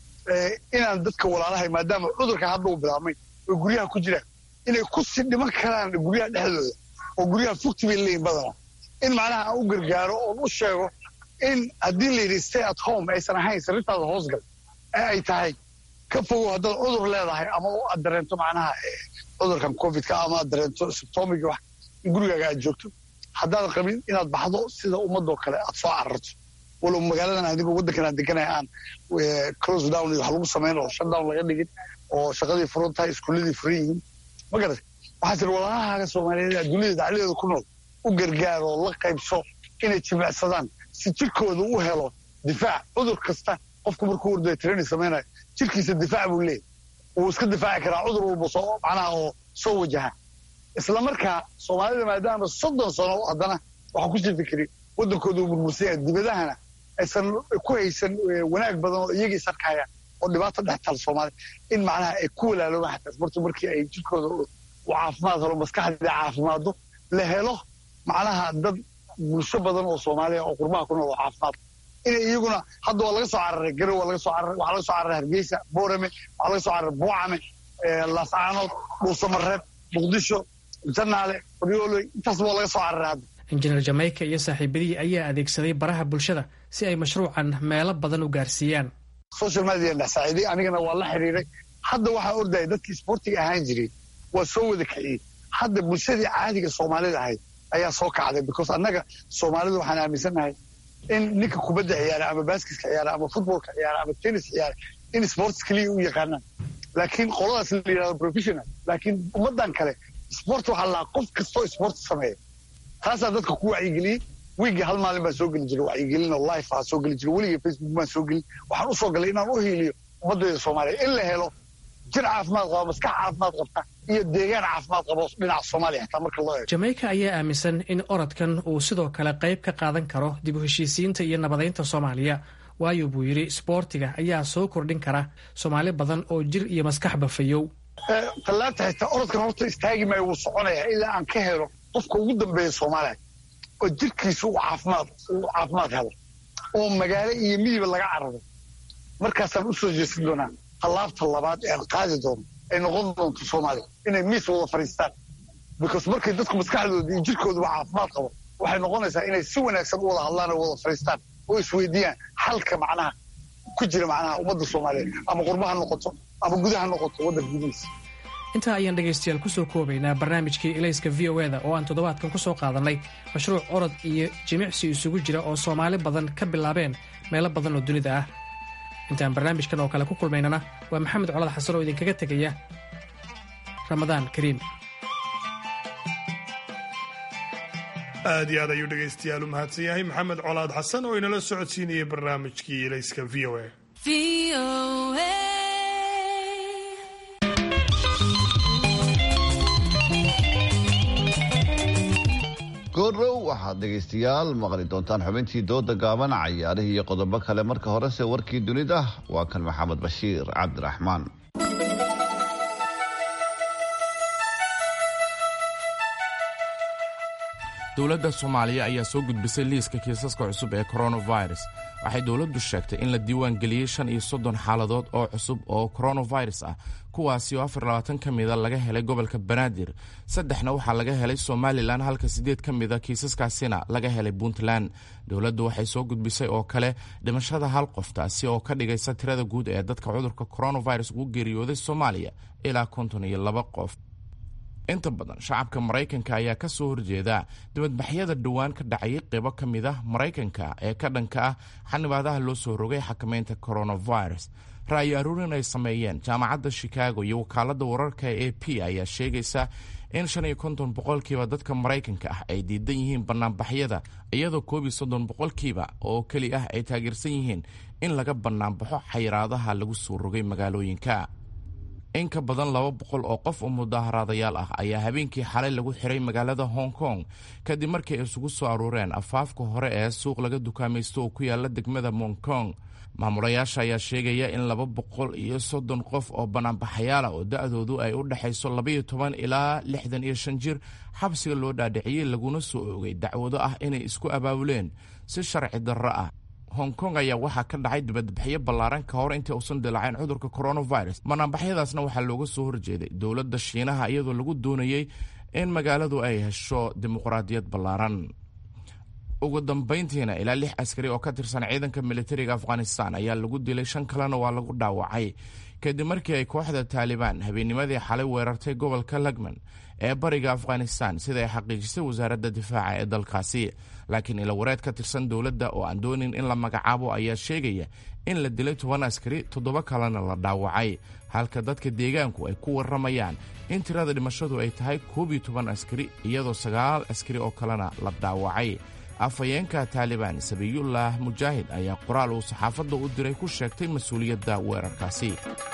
inaan dadka walaalahay maadaama cudurka hadda uu bilaabmay oo guryaha ku jiraan inay ku sii dhiman karaan guryaha dhexdooda oo guryaha fogti bay leeyihin badana in macnaha aan u gargaaro oon u sheego in haddii la yidhi stay at home aysan ahayn sariirtaada hoosgal ee ay tahay ka fogow haddaad cudur leedahay ama aad dareento macnaha cudurkan covidka ama aad dareento symptomiga wax in gurigaaga aad joogto haddaadan qabin inaad baxdo sida ummadoo kale aad soo cararto walow magaaladan adigoo waddankan aan deganaya aan close down iyo wax lagu samayn oo shut down laga dhigin oo shaqadii furan tahay iskuulladii furan yihiin ma garat waxaa tiri walaalahaaga soomaaliyeed adduunyada dacladeeda ku nool u gargaaro la qaybso inay jimicsadaan si jirkooda u helo difaac cudur kasta qofku markuu ordaya training samaynayo jirkiisa difaac buu leeyahy wuu iska difaaci karaa cudur walba soo macnaha oo soo wajaha isla markaa soomaalida maadaama soddon sano haddana waxaa ku sii fikiri waddankooda uu burbursan yahay dibadahana aysan ku haysan wanaag badan oo iyaga is arkayaan oo dhibaato dhex taal soomaaliya in macnaha ay ku walaaloobaan xataa isbartu markii ay jirkooda u caafimaad helo maskaxdii caafimaado la helo macnaha dad bulsho badan oo soomaaliya oo qurbaha ku nool oo caafimaad inay iyaguna hadda waa laga soo cararay garow waa laga soo cararay waxaa laga soo cararay hargeysa boorame waxaa laga soo cararay buucame laascaanood dhuusamareeb muqdisho janaale qoryooley intaas waa laga soo cararay hadda injineer jamaica iyo saaxiibadihii ayaa adeegsaday baraha bulshada si ay mashruucan meelo badan u gaarsiiyaan social media dhex saaciiday anigana waa la xiriiray hadda waxaa ordaya dadkii sportiga ahaan jiray waa soo wada kiciyey hadda bulshadii caadiga soomaalida ahayd ayaa soo kacday because annaga soomaalidu waxaan aaminsannahay in ninka kubadda ciyaara ama baskiska ciyaara ama futbolka ciyaara ama tennis ciyaara in sports keliya u yaqaanaan laakiin qoladaas la yidhahdo professional laakiin ummaddan kale sport waxaa lahaa qof kastoo sport sameeya taasaa dadka ku wacyigeliyey wiigii hal maalin baan soo geli jiray wacyigelin oo life ah soo geli jiray weligii facebook baan soo gelin waxaan u soo galay inaan u hiiliyo ummaddeeda soomaaliya in la helo jir caafimaad qaba maskax caafimaad qabta iyo deegaan caafimaad qabo dhinaca soomaaliya xitaa marka loo eego jamaica ayaa aaminsan in orodkan uu sidoo kale qayb ka qaadan karo dib u heshiisiinta iyo nabadaynta soomaaliya waayo buu yidhi isboortiga ayaa soo kordhin kara soomaali badan oo jir iyo maskaxba fayow tallaabta xitaa orodkan horta istaagi maayo wuu soconayaa ilaa aan ka helo qofka ugu dambeeya soomaaliya oo jirkiisa uu caafimaad uu caafimaad helo oo magaalo iyo miyiba laga cararo markaasaan u soo jeesan doonaa tallaabta labaad ee aan qaadi doono ay noqon doonto soomaaliya inay miis wada fadhiistaan because markay dadku maskaxdooda iyo jirkooduba caafimaad qabo waxay noqonaysaa inay si wanaagsan u wada hadlaan oo wada fadhiistaan oo isweydiiyaan xalka macnaha ku jira macnaha ummadda soomaaliyeed ama qurba ha noqoto ama gudaha noqoto waddanka gudihiisa intaa ayaan dhegaystayaal ku soo koobaynaa barnaamijkii ilayska v o eda oo aan toddobaadkan ku soo qaadannay mashruuc orod iyo jimicsi isugu jira oo soomaali badan ka bilaabeen meelo badan oo dunida ah intaan barnaamijkan oo kale ku kulmaynana waa maxamed colad xasan oo idinkaga tegaya ramadaan kariim aad iyo aad ayuu dhegaystayaal u mahadsan yahay maxamed colaad xasan oo inala socodsiinayay barnaamijkii ilayska v o a goordhow waxaad dhegaystayaal maqli doontaan xubintii dooda gaaban cayaarihii iyo qodobo kale marka horese warkii dunida waa kan maxamed bashiir cabdiraxmaan dowladda soomaaliya ayaa soo gudbisay liiska kiisaska cusub ee coronavirus waxay dowladdu sheegtay in la diiwaan geliyey shan iyo soddon xaaladood oo cusub oo coronavirus ah kuwaasi oo afar labaatan ka mida laga helay gobolka banaadir saddexna waxaa laga helay somalilan halka siddeed ka mida kiisaskaasina laga helay puntland dowladdu waxay soo gudbisay oo kale dhimashada hal qof taasi oo ka dhigaysa tirada guud ee dadka cudurka coronavirus ugu geeriyooday soomaaliya ilaa konton iyo laba qof inta badan shacabka maraykanka ayaa ka soo horjeeda dibadbaxyada dhowaan ka dhacayay qeybo ka mid ah maraykanka ee ka dhanka ah xanibaadaha loo soo rogay xakamaynta coronavirus ra'yi aruurin ay sameeyeen jaamacadda chicago iyo wakaaladda wararka e a p ayaa sheegaysa in shan iyo konton boqolkiiba dadka maraykanka ah ay diidan yihiin banaanbaxyada iyadoo koob iyo soddon boqolkiiba oo keli ah ay taageersan yihiin in laga banaanbaxo xayiraadaha lagu soo rogay magaalooyinka in ka badan laba boqol oo qof oo mudaaharaadayaal ah ayaa habeenkii xalay lagu xiray magaalada hong kong kadib markii ay isugu soo aruureen afaafka hore ee suuq laga dukaamaysto oo ku yaala degmada mong kong maamulayaasha ayaa sheegaya in laba boqol iyo soddon qof oo banaanbaxayaala oo da-doodu ay u dhexayso labaiyo toban ilaa lixdan iyo shan jir xabsiga loo dhaadhiciyey laguna soo oogay dacwado ah inay isku abaabuleen si sharci darro ah hong kong ayaa waxaa ka dhacay dibadbaxyo ballaaran ka hor intii uusan dilaaceen cudurka coronavirus banaanbaxyadaasna waxaa looga soo horjeeday dowladda shiinaha iyadoo lagu doonayey in magaaladu ay hesho dimuqraadiyad ballaaran ugu dambayntiina ilaa lix askari oo ka tirsan ciidanka militariga afghanistan ayaa lagu dilay shan kalena waa lagu dhaawacay kadib markii ay kooxda taalibaan habeennimadii xalay weerartay gobolka lagman ee bariga afghanistan sida ay xaqiijisay wasaaradda difaaca ee dalkaasi laakiin ilawareed ka tirsan dowladda oo aan doonin in la magacaabo ayaa sheegaya in la dilay toban askari toddoba kalena la dhaawacay halka dadka deegaanku ay ku warramayaan in tirada dhimashadu ay tahay koob iyo toban askari iyadoo sagaal askari oo kalena la dhaawacay afhayeenka taalibaan sabiyullah mujaahid ayaa qoraal uu saxaafadda u diray ku sheegtay mas-uuliyadda weerarkaasi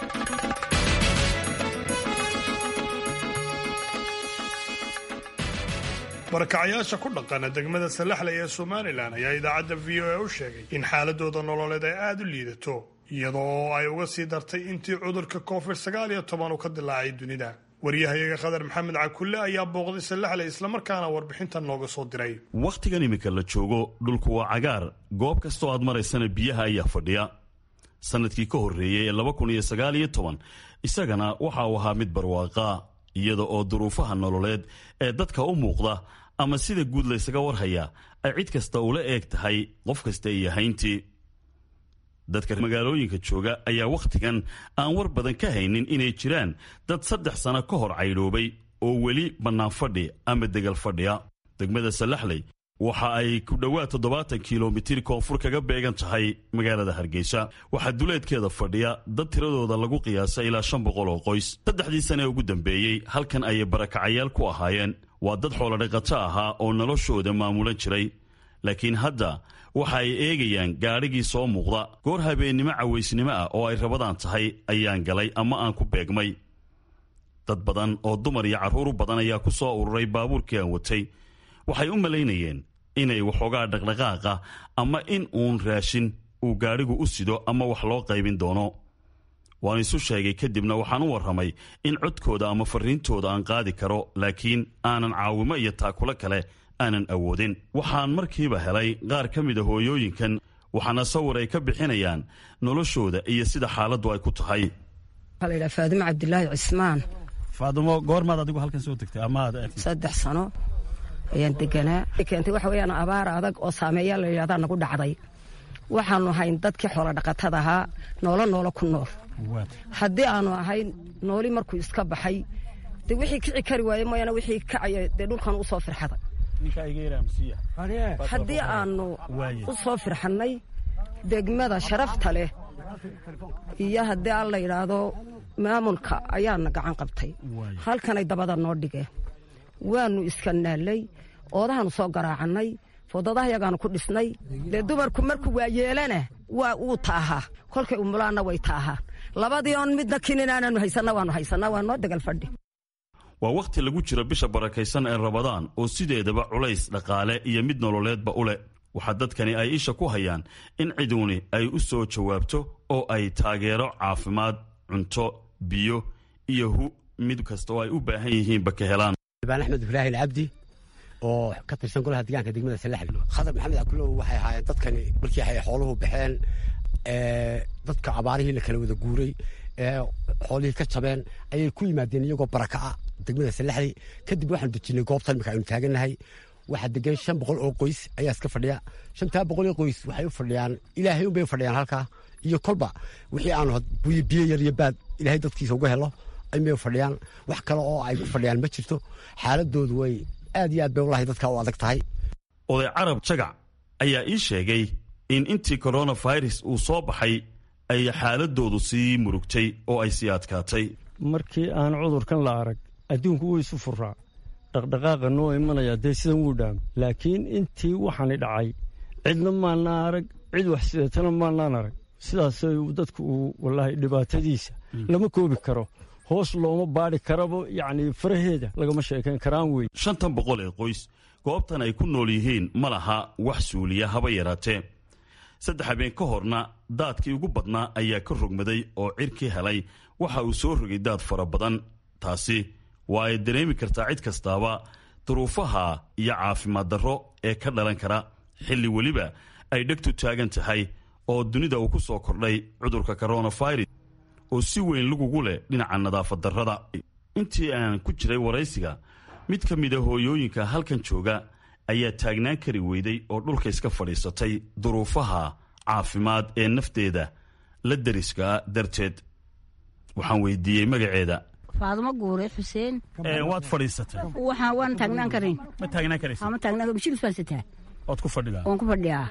barakacayaasha ku dhaqana degmada salaxley ee somalilan ayaa idaacadda v o a u sheegay in xaaladooda nololeed ay aada u liidato iyadoo ay uga sii dartay intii cudurka covid sagaal iyo toban uu ka dilaacay dunida waryahayaga khadar maxamed cakulle ayaa booqday salaxley islamarkaana warbixintan nooga soo diray wakhtigan iminka la joogo dhulku waa cagaar goob kastoo aad maraysana biyaha ayaa fadhiya sannadkii ka horreeyey ee laba kun iyo sagaal iyo toban isagana waxa uu ahaa mid barwaaqa iyada oo duruufaha nololeed ee dadka u muuqda ama sida guud laysaga warhaya ay cid kasta ula eeg tahay qof kasta iyo hayntii dadka magaalooyinka jooga ayaa wakhtigan aan war badan ka haynin inay jiraan dad saddex sano ka hor caydhoobay oo weli bannaan fadhi ama degal fadhiya degmada salaxley waxa ay ku dhowaad toddobaatan kilomitir koonfur kaga beegan tahay magaalada hargeysa waxaa duleedkeeda fadhiya dad tiradooda lagu qiyaasa ilaa shan boqol oo qoys saddexdii sane ugu dambeeyey halkan ayay barakacayaal ku ahaayeen waa dad xoolodhaqato ahaa oo noloshooda maamulan jiray laakiin hadda waxa ay eegayaan gaadhigii soo muuqda goor habeennimo cawaysnimo ah oo ay rabadaan tahay ayaan galay ama aan ku beegmay dad badan oo dumar iyo carruur badan ayaa ku soo ururay baabuurkii aan watay waxay u malaynayeen inay waxoogaa dhaqdhaqaaqa ama in uun raashin uu gaadhigu u sido ama wax loo qaybin doono waan isu sheegay kadibna waxaan u warramay in codkooda ama fariintooda aan qaadi karo laakiin aanan caawimo iyo taakulo kale aanan awoodin waxaan markiiba helay qaar ka mida hooyooyinkan waxaana sawir ay ka bixinayaan noloshooda iyo sida xaaladdu ay ku tahay waxaa la yidhaha faadimo cabdilaahi cismaan faadumo goormaad adigu halkan soo degtay amaad saddex sano ayaan deganaa keentay waxa weeyaan abaar adag oo saameeya la yidhahdaa nagu dhacday waxaanu ahayn dadkii xoola dhaqatada ahaa noolo noolo ku nool haddii aanu ahayn nooli markuu iska baxay dee wixii kici kari waaye mooyaane wixii kacaya dee dhulkan u soo firxaday haddii aanu u soo firxannay degmada sharafta leh iyo haddii aan la yidhaahdo maamulka ayaana gacan qabtay halkanay dabada noo dhigeen waanu iska naallay oodahaanu soo garaacannay fodadahayagaanu ku dhisnay dee dumarku markuu waa yeelana waa uu taahaa kolkay umulaanna way taahaan labadii oon midna kinin aanaanu haysanna waanu haysanaa waa noo degal fadhi waa wakhti lagu jiro bisha barakaysan ee rabadaan oo sideedaba culays dhaqaale iyo mid nololeedba u leh waxaa dadkani ay isha ku hayaan in ciduuni ay u soo jawaabto oo ay taageero caafimaad cunto biyo iyo hu mid kasta oo ay u baahan yihiinba ka helaan baan axmed ibraahim cabdi oo ka tirsan golaha deegaanka degmada salaxbi khadar maxamed akulow waxay ahaayeen dadkani markii ay xooluhu baxeen dadka abaarihii la kala wada guuray ee xoolihii ka jabeen ayay ku yimaadeen iyagoo baraka ah degmada salaxdi kadib waxaan dejinay goobtan marka aynu taagannahay waxaa degan shan boqol oo qoys ayaa iska fadhiya shantaa boqol oo qoys waxay u fadhiyaan ilaahay unbay u fadhiyaan halkaa iyo kolba wixii aanu biyo yar iyo baad ilaahay dadkiisa uga helo ayay u fadhiyaan wax kale oo ay ku fadhiyaan ma jirto xaaladoodu way aad iyo aad bay walahi dadka u adag tahay oday carab jagac ayaa ii sheegay in intii koronafirus uu soo baxay ay xaaladoodu sii murugtay oo ay sii adkaatay markii aan cudurkan la arag adduunku wuu isu furaa dhaqdhaqaaqa noo imanaya dee sidan wuu dhaam laakiin intii waxaani dhacay cidna maanaa arag cid wax sideetana maanaan arag sidaasay dadku uu wallaahi dhibaatadiisa lama koobi karo hoos looma baadhi karaba yacni faraheeda lagama sheekayn karaan wey shantan boqol ee qoys goobtan ay ku nool yihiin ma laha wax suuliya haba yaraatee saddex habeen ka horna daadkii ugu badnaa ayaa ka rogmaday oo cirkii helay waxa uu soo rogay daad fara badan taasi waa ay dareemi kartaa cid kastaaba duruufaha iyo caafimaad darro ee ka dhalan kara xilli weliba ay dhegtu taagan tahay oo dunida uu ku soo kordhay cudurka koronafirus oo si weyn lagugu leh dhinaca nadaafad darrada intii aan ku jiray waraysiga mid ka mida hooyooyinka halkan jooga ayaa taagnaan kari weyday oo dhulka iska fadhiisatay duruufaha caafimaad ee nafteeda la dariskaa darteed waxaan weydiiyey magaceeda faadumo guure xuseen waad fadhiisatay waxaan waan taagnaan karin ma taagnaan karaysa ma taagnaan bishilus baan sitaa ood ku fadhidaa waan ku fadhiyaa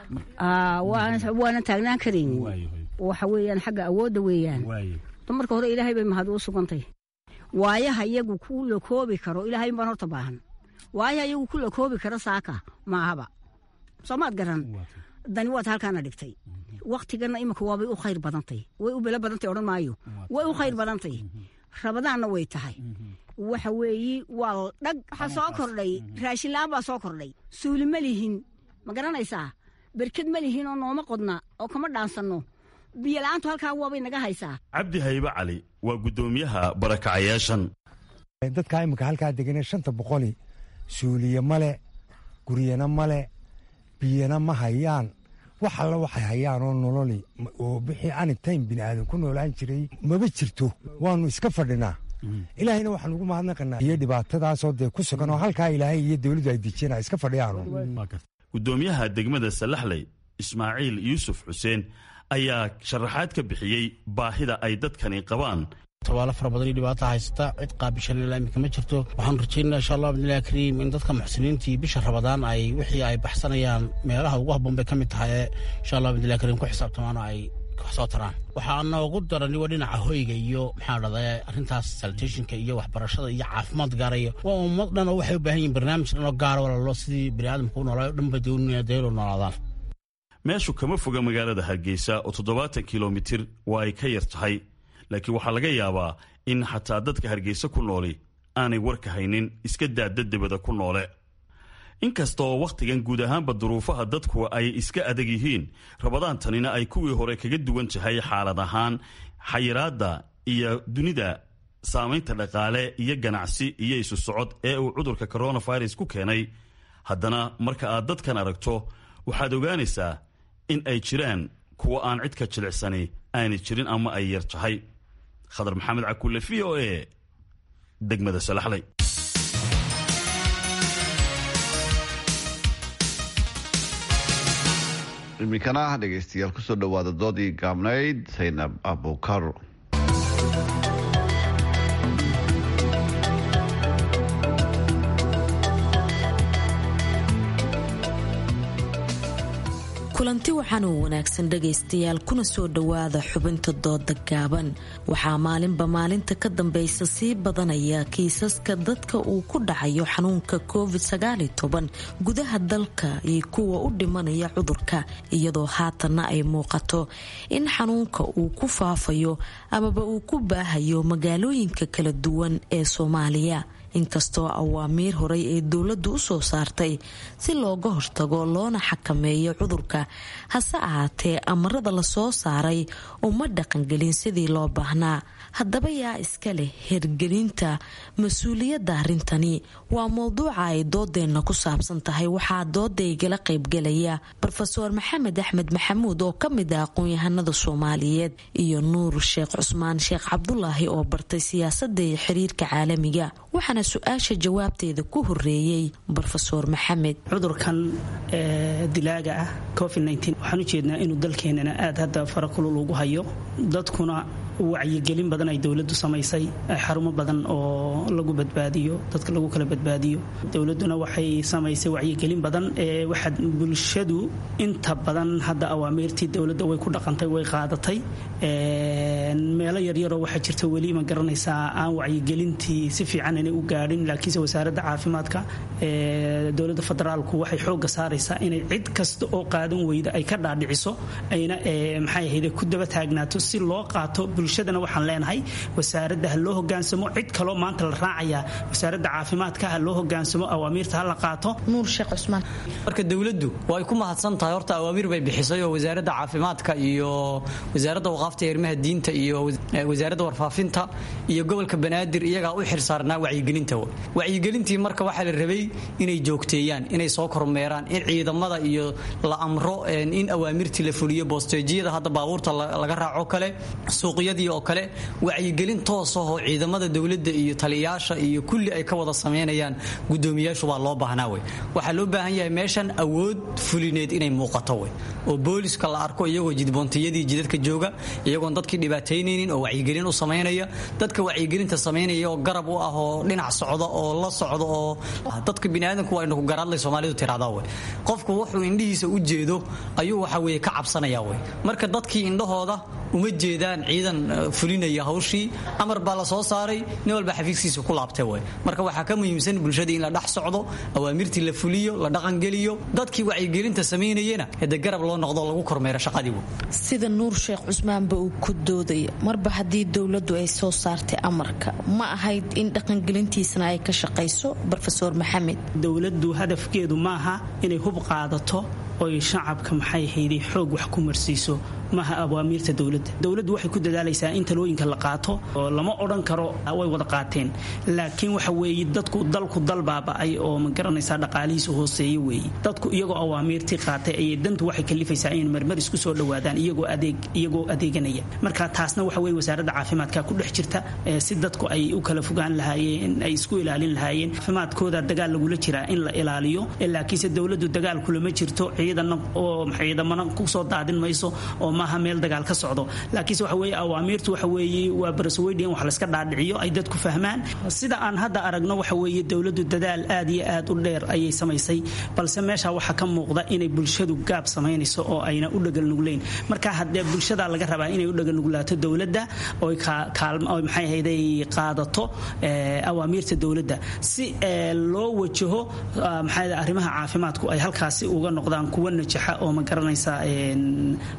waana taagnaan karin waxa weeyaan xagga awoodda weeyaan dumarka hore ilaahay bay mahad u sugantay waayaha iyagu ku la koobi karo ilaahay baan horta baahan waayaha iyagu ku la koobi karo saaka maahaba soomaad garan dani waad halkaana dhigtay waktigana imika waabay u khayr badantay way u belo badantay odhan maayo way u khayr badantay rabadaanna way tahay waxa weeyi waa dhag waxaa soo kordhay raashin la-aan baa soo kordhay suuli ma lihin ma garanaysaa berked ma lihin oo nooma qodna oo kama dhaansanno biyo la-aantu halkaa waabay naga haysaa cabdi haybe cali waa guddoomiyaha barakacayaashan dadkaa imika halkaa deganee shanta boqoli suuliye male guryana male biyana ma hayaan wax alla waxay hayaan oo nololi oo bixii anitayn bini aadan ku noolaan jiray maba jirto waanu iska fadhinaa ilaahayna waxaan ugu mahadnaqanaa iyo dhibaatadaasoo dee ku sugan oo halkaa ilaahay iyo dowladdu ay dejiyeen iska fadhiyaanu guddoomiyaha degmada salaxley ismaaciil yuusuf xuseen ayaa sharaxaad ka bixiyey baahida ay dadkani qabaan tabaalo fara badan iyo dhibaata haysata cid qaabishalila iminka ma jirto waxaanu rajaynaa insha allah bidnillahi kariim in dadka muxsiniintii bisha rabadaan ay wixii ay baxsanayaan meelaha ugu habboon bay ka mid tahay ee insha allah bidnillahi kariim ku xisaabtamaano ay wax soo taraan waxaa noogu darani waa dhinaca hoyga iyo maxaa dhahday arrintaas salitationka iyo waxbarashada iyo caafimaad gaaraya waa ummad dhan oo waxay u baahan yihin barnaamij dhan oo gaara walalo sidii bini aadamka u noolaayo dhan bay doonaya deelo noolaadaan meeshu kama foga magaalada hargeysa oo toddobaatan kilomitir waa ay ka yar tahay laakiin waxaa laga yaabaa in xataa dadka hargeysa ku nooli aanay warka haynin iska daada debada ku noole inkasta oo wakhtigan guud ahaanba duruufaha dadku ay iska adag yihiin rabadaantanina ay kuwii hore kaga duwan tahay xaalad ahaan xayiraadda iyo dunida saamaynta dhaqaale iyo ganacsi iyo isu socod ee uu cudurka coronavirus ku keenay haddana marka aad dadkan aragto waxaad ogaanaysaa in ay jiraan kuwa aan cid ka jilicsani aanay jirin ama ay yar tahay khadar maxamed cakulle v o e degmada salaxley iminkana dhegaystayaal kusoo dhowaada doodii gaabnayd saynab abukar kulanti waxaan u wanaagsan dhagaystayaal kuna soo dhowaada xubinta dooda gaaban waxaa maalinba maalinta ka dambaysa sii badanaya kiisaska dadka uu ku dhacayo xanuunka covid gudaha dalka iyo kuwa u dhimanaya cudurka iyadoo haatanna ay muuqato in xanuunka uu ku faafayo amaba uu ku baahayo magaalooyinka kala duwan ee soomaaliya inkastoo awaamiir horey ee dowladdu u soo saartay si looga hortago loona xakameeyo cudurka hase ahaatee amarada lasoo saaray uma dhaqangelin sidii loo baahnaa haddaba yaa iska leh hirgelinta mas-uuliyadda arrintani waa mowduuca ay doodeenna ku saabsan tahay waxaa doodaygala qaybgalaya rofeor maxamed axmed maxamuud oo ka mid ah aqoon-yahanada soomaaliyeed iyo nuur sheekh cusmaan sheekh cabdulaahi oo bartay siyaasadda iyo xiriirka caalamiga waxaana su-aasha jawaabteeda ku horeeyey rofeor maxamed cudurkan dilaaga ah covid waxaan ujeednaa inuu dalkeenana aad hadda farakulul ugu hayo dadkuna wacyigelin badan ay dowladu samaysay xarumo badan oo lagu badbaadiyo dadka lagu kala badbaadiyo dowladuna waxay samaysay wacyigelin badan waxaad bulshadu inta badan hadda awaamiirtii dowladda way ku dhaqantay way qaadatay meelo yaryaroo waxaa jirta weli ma garanaysaa aan wacyigelintii si fiican inay u gaadhin laakiinse wasaaradda caafimaadka dowladda federaalku waxay xooga saaraysaa inay cid kasta oo qaadan weyda ay ka dhaadhiciso ayna maxay ahayde ku daba taagnaato si loo qaato bulshadana waxaan leenahay wasaaradda ha loo hogaansamo cid kaloo maanta la raacayaa wasaaradda caafimaadka ha loo hogaansamo awaamiirta ha la qaato nuur sheekh cusmaan marka dowladdu way ku mahadsan tahay horta awaamiir bay bixisay oo wasaaradda caafimaadka iyo wasaaradda waqaafta arrimaha diinta iyo wasaaradda warfaafinta iyo gobolka banaadir iyagaa u xilsaarnaa wacyigelinta wacyigelintii marka waxaa la rabay inay joogteeyaan inay soo kormeeraan in ciidamada iyo la amro in awaamirtii la fuliyo boosteejiyada hadda baabuurta laga raaco kale suuqyadii oo kale wacyigelin toosahoo ciidamada dowladda iyo taliyayaasha iyo kulli ay ka wada samaynayaan gudoomiyaashu baa loo baahnaa wey waxaa loo baahan yahay meeshan awood fulineed inay muuqato wey oo booliska la arko iyagoo jidboontiyadii jidadka jooga iyagoon dadkii dhibaataynaynin oo wacyigelin u samaynaya dadka wacyigelinta samaynaya oo garab u ah oo dhinac socda oo la socda oo dadka biniaadanku waa inaku garaadlay soomaalidu tiraahdaa wey qofku wuxuu indhihiisa u jeedo ayuu waxa weye ka cabsanaya wey marka dadkii indhahooda uma jeedaan ciidan fulinaya hawshii amar baa la soo saaray nin walba xafiiskiisa ku laabtay wey marka waxaa ka muhiimsan bulshadii in la dhex socdo awaamirtii la fuliyo la dhaqangeliyo dadkii wacyigelinta samaynayana hade garab loo noqdo lagu kormeero shaqadii wey sida nuur sheekh cusmaanba uu ku doodaya marba haddii dowladdu ay soo saartay amarka ma ahayd in dhaqangelintiisana ay ka shaqayso rofeor maxamed dowladdu hadafkeedu maaha inay hub qaadato oy shacabka maxay hayday xoog wax ku marsiiso maaha awaamiirta dowladda dowladdu waxay ku dadaalaysaa in talooyinka la qaato oo lama odhan karo way wada qaateen laakiin waxa weeye dadku dalku dal baaba'ay oo ma garanaysaa dhaqaalihiisa hooseeya weeye dadku iyagoo awaamiirtii qaatay ayay dantu waxay kalifaysaa in marmar isku soo dhowaadaan iyagoo adeeg iyagoo adeeganaya marka taasna waxa weye wasaaradda caafimaadka ku dhex jirta si dadku ay u kala fogaan lahaayeen ay isku ilaalin lahaayeen caafimaadkooda dagaal lagula jiraa in la ilaaliyo laakiinse dowladdu dagaal kulama jirto ciidana oo ciidamana kusoo daadin mayso oo maaha meel dagaal ka socdo laakiinse waxa weeye awaamiirtu waxa weeye waa barasaweydiyan wax layska dhaadhiciyo ay dadku fahmaan sida aan hadda aragno waxa weeye dowladdu dadaal aad iyo aad u dheer ayay samaysay balse meesha waxaa ka muuqda inay bulshadu gaab samaynayso oo ayna u dhagalnugleyn marka haddee bulshada laga rabaa inay u dhagalnuglaato dowladda oy maxay ahayday qaadato awaamiirta dowladda si loo wajaho maxaa arrimaha caafimaadku ay halkaasi uga noqdaan kuwa najaxa oo ma garanaysa ay dadku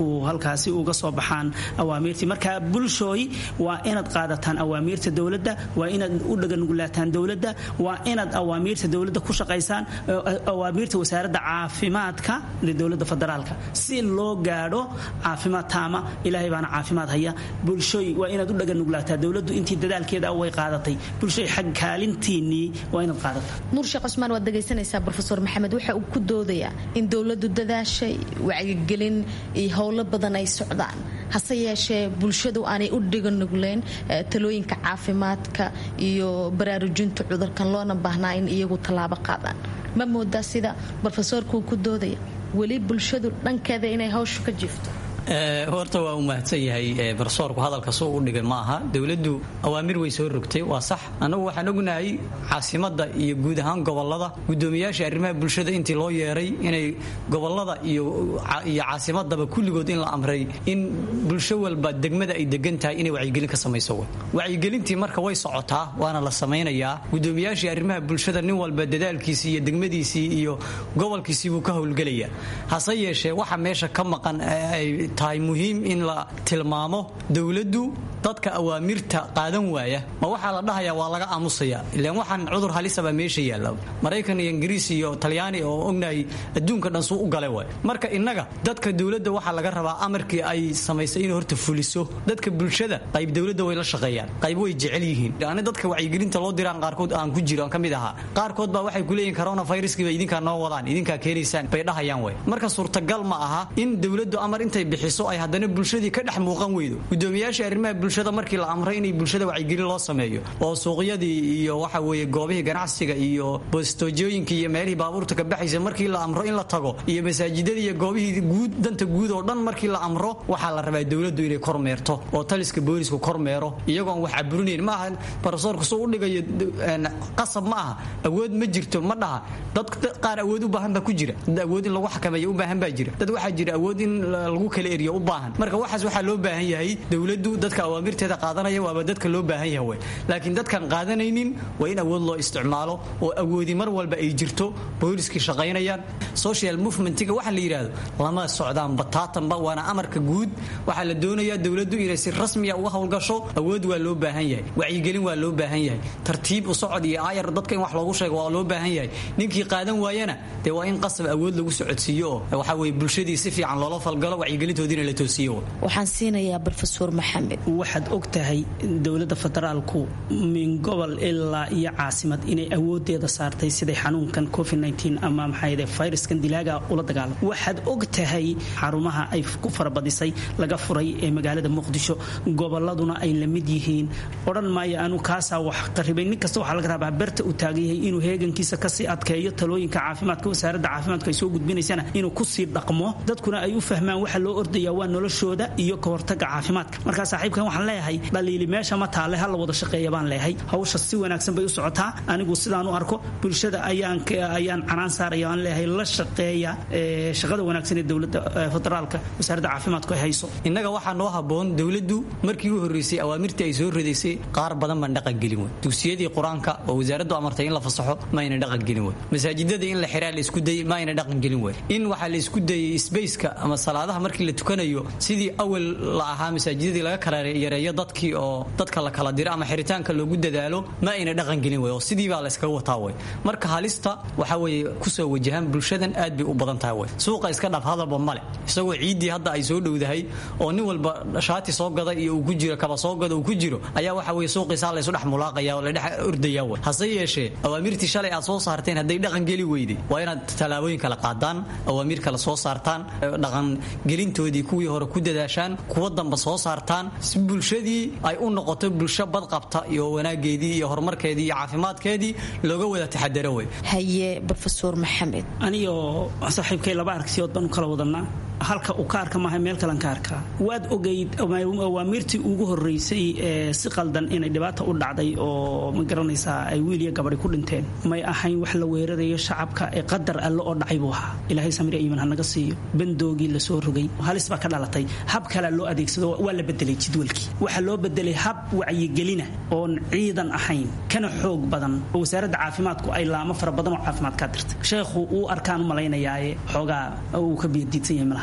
uu halkaasi uga soo baxaan awaamiirtii marka bulshooy waa inaad qaadataan awaamiirta dowladda waa inaad u dhaganugulaataan dowladda waa inaad awaamiirta dowladda ku shaqaysaan awaamiirta wasaaradda caafimaadka ee dowladda federaalka si loo gaadho caafimaad taama ilaahay baana caafimaad haya bulshooy waa inaad u dhaganuglaataa dowladdu intii dadaalkeeda way qaadatay bulshooy xag kaalintiinnii waa inaad qaadataa nuur sheekh cusmaan waad dhegaysanaysaa brofesor maxamed waxa uu ku doodayaa in dowladdu dadaashay wacyigelin iyo howlo badan ay socdaan hase yeeshee bulshadu aanay u dhiganugleyn talooyinka caafimaadka iyo baraarujinta cudurkan loona baahnaa in iyagu tallaabo qaadaan ma moodaa sida brofesorkuu ku doodaya weli bulshadu dhankeeda inay hawshu ka jiifto horta waa u mahadsan yahay barsoorku hadalka suu u dhigay ma aha dowladdu awaamir way soo rogtay waa sax annagu waxaan ognahay caasimada iyo guud ahaan gobolada gudoomiyaasha arrimaha bulshada intii loo yeeray inay gobolada iyo caasimadaba kulligood in la amray in bulsho walba degmada ay degan tahay inay wacyigelin ka samayso wacyigelintii marka way socotaa waana la samaynayaa gudoomiyaashii arrimaha bulshada nin walba dadaalkiisii iyo degmadiisii iyo gobolkiisii buu ka howlgelaya hase yeeshee waxa meesha ka maqan tahay muhiim in la tilmaamo dowladdu dadka awaamirta qaadan waaya ma waxaa la dhahayaa waa laga aamusaya ilaan waxaan cudur halisabaa meesha yaalla maraykan iyo ingiriis iyo talyaani oo ognahay adduunka dhan suu u gale waay marka innaga dadka dowladda waxaa laga rabaa amarkii ay samaysay inay horta fuliso dadka bulshada qayb dowladda way la shaqeeyaan qayb way jecel yihiin ani dadka wacyigelinta loo diraan qaarkood aan ku jiro aan ka mid ahaa qaarkood baa waxay kuleeyihin coronaviruskiiba idinkaa noo wadaan idinkaa keenaysaan bay dhahayaan way marka suurtagal ma aha in dowladdu amar intay bixiso ay haddana bulshadii ka dhex muuqan weydo gudoomiyaasha arrimaha bulshada markii la amray inay bulshada wacyigelin loo sameeyo oo suuqyadii iyo waxa weeye goobihii ganacsiga iyo bostoojooyinkii iyo meelihii baabuurta ka baxaysa markii la amro in la tago iyo masaajidadii iyo goobihii guud danta guud oo dhan markii la amro waxaa la rabaa dowladdu inay kormeerto oo taliska boolisku kormeero iyagoon wax caburinayn ma aha barosoorku suu u dhigayo qasab ma aha awood ma jirto ma dhaha dad qaar awood u baahan baa ku jira dad awood in lagu xakameeyo u baahan baa jira dad waxaa jira awood in lagu kala eriyo u baahan marka waxaas waxaa loo baahan yahay dowladdu dadka awaamirteeda qaadanaya waaba dadka loo baahan yahay wey laakiin dadkan qaadanaynin waa in awood loo isticmaalo oo awoodi mar walba ay jirto booliskii shaqaynayaan social movementiga waxa la yidhaahdo lama socdaan bataatanba waana amarka guud waxaa la doonayaa dowladdu inay si rasmiya uga howlgasho awood waa loo baahan yahay wacyigelin waa loo baahan yahay tartiib u socod iyo aayar dadka in wax loogu sheego waa loo baahan yahay ninkii qaadan waayana dee waa in qasab awood lagu socodsiiyo oo waxa weye bulshadii si fiican loola falgalo wacyigelintoodiina la toosiyo waxaan siinayaa brofesor maxamed waxaad og tahay dowladda federaalku min gobol ilaa iyo caasimad inay awoodeeda saartay siday xanuunkan covid ama maxaayde fayraskan dilaaga ula dagaalamo waxaad og tahay xarumaha ay ku farabadisay laga furay ee magaalada muqdisho goboladuna ay la mid yihiin odhan maayo anu kaasaa wax qaribay nin kasta waxaa laga rabaa berta uu taagan yahay inuu heegankiisa kasii adkeeyo talooyinka caafimaadka wasaaradda caafimaadku ay soo gudbinaysana inuu kusii dhaqmo dadkuna ay u fahmaan waxa loo ordaya waa noloshooda iyo ka hortaga caafimaadka markaa saaxiibkan waxaan leeyahay dhaliili meesha ma taale ha la wada shaqeeya baan leeyahay hawsha si wanaagsan bay u socotaa anigu sidaan u arko bulshada ayaan ayaan canaan saaraya aan leeyahay la shaqeeya shaqada wanaagsan ee dowladda federaalka wasaaradda caafimaadku ay hayso innaga waxaa noo haboon dowladdu markii u horreysay awaamirtii ay soo ridaysay qaar badan baan dhaqan gelin wey dugsiyadii qur-aanka oo wasaaraddu amartay in la fasaxo ma ayna dhaqan gelin wey masaajidada in la xiraa la isku dayay ma ayna dhaqan gelin wey in waxaa la isku dayay sbaceka ama salaadaha markii la tukanayo sidii awal la ahaa masaajidadii laga kala yareeyo dadkii oo dadka la kala diro ama xiritaanka loogu dadaalo ma ayna dhaqan gelin wey oo sidii baa la iskaga wataa wey marka halista waxa weeye kusoo wajahaan bulshadan aad bay u badan tahay wey suuqa iska dhaf hadalba male isagoo ciiddii hadda ay soo dhowdahay oo nin walba shaati soo gada iyo uu ku jiro kaba soo gada uu ku jiro ayaa waxa weye suuqiisaa laysu dhex mulaaqaya oo la dhex ordaya wey hase yeeshee awaamirtii shalay aad soo saarteen hadday dhaqan geli weyday waa inaad tallaabooyin kala qaadaan awaamiir kale soo saartaan dhaqan gelintoodii kuwii hore ku dadaashaan kuwa damba soo saartaan si bulshadii ay u noqoto bulsho badqabta iyo wanaageedii iyo horumarkeedii iyo caafimaadkeedii looga wada taxadaro wey haye brofesor maxamed anigoo saaxiibkay laba aragsiyood baan u kala wadanaa halka uu ka arka maaha meel kalan ka arkaa waad ogayd awaamirtii ugu horeysay ee si qaldan inay dhibaata u dhacday oo ma garanaysaa ay wiil iyo gabadhi ku dhinteen may ahayn wax la weerarayo shacabka ee qadar alle oo dhacay buu ahaa ilaahay samir iiman hanaga siiyo bandoogii lasoo rogay halis baa ka dhalatay hab kalea loo adeegsado waa la bedelay jadwalkii waxaa loo bedelay hab wacyigelina oon ciidan ahayn kana xoog badan oo wasaaradda caafimaadku ay laamo fara badan oo caafimaad kaa dirtay sheekhu uu arkaan u malaynayaaye xoogaa uu ka biyadiidsan yahay malaha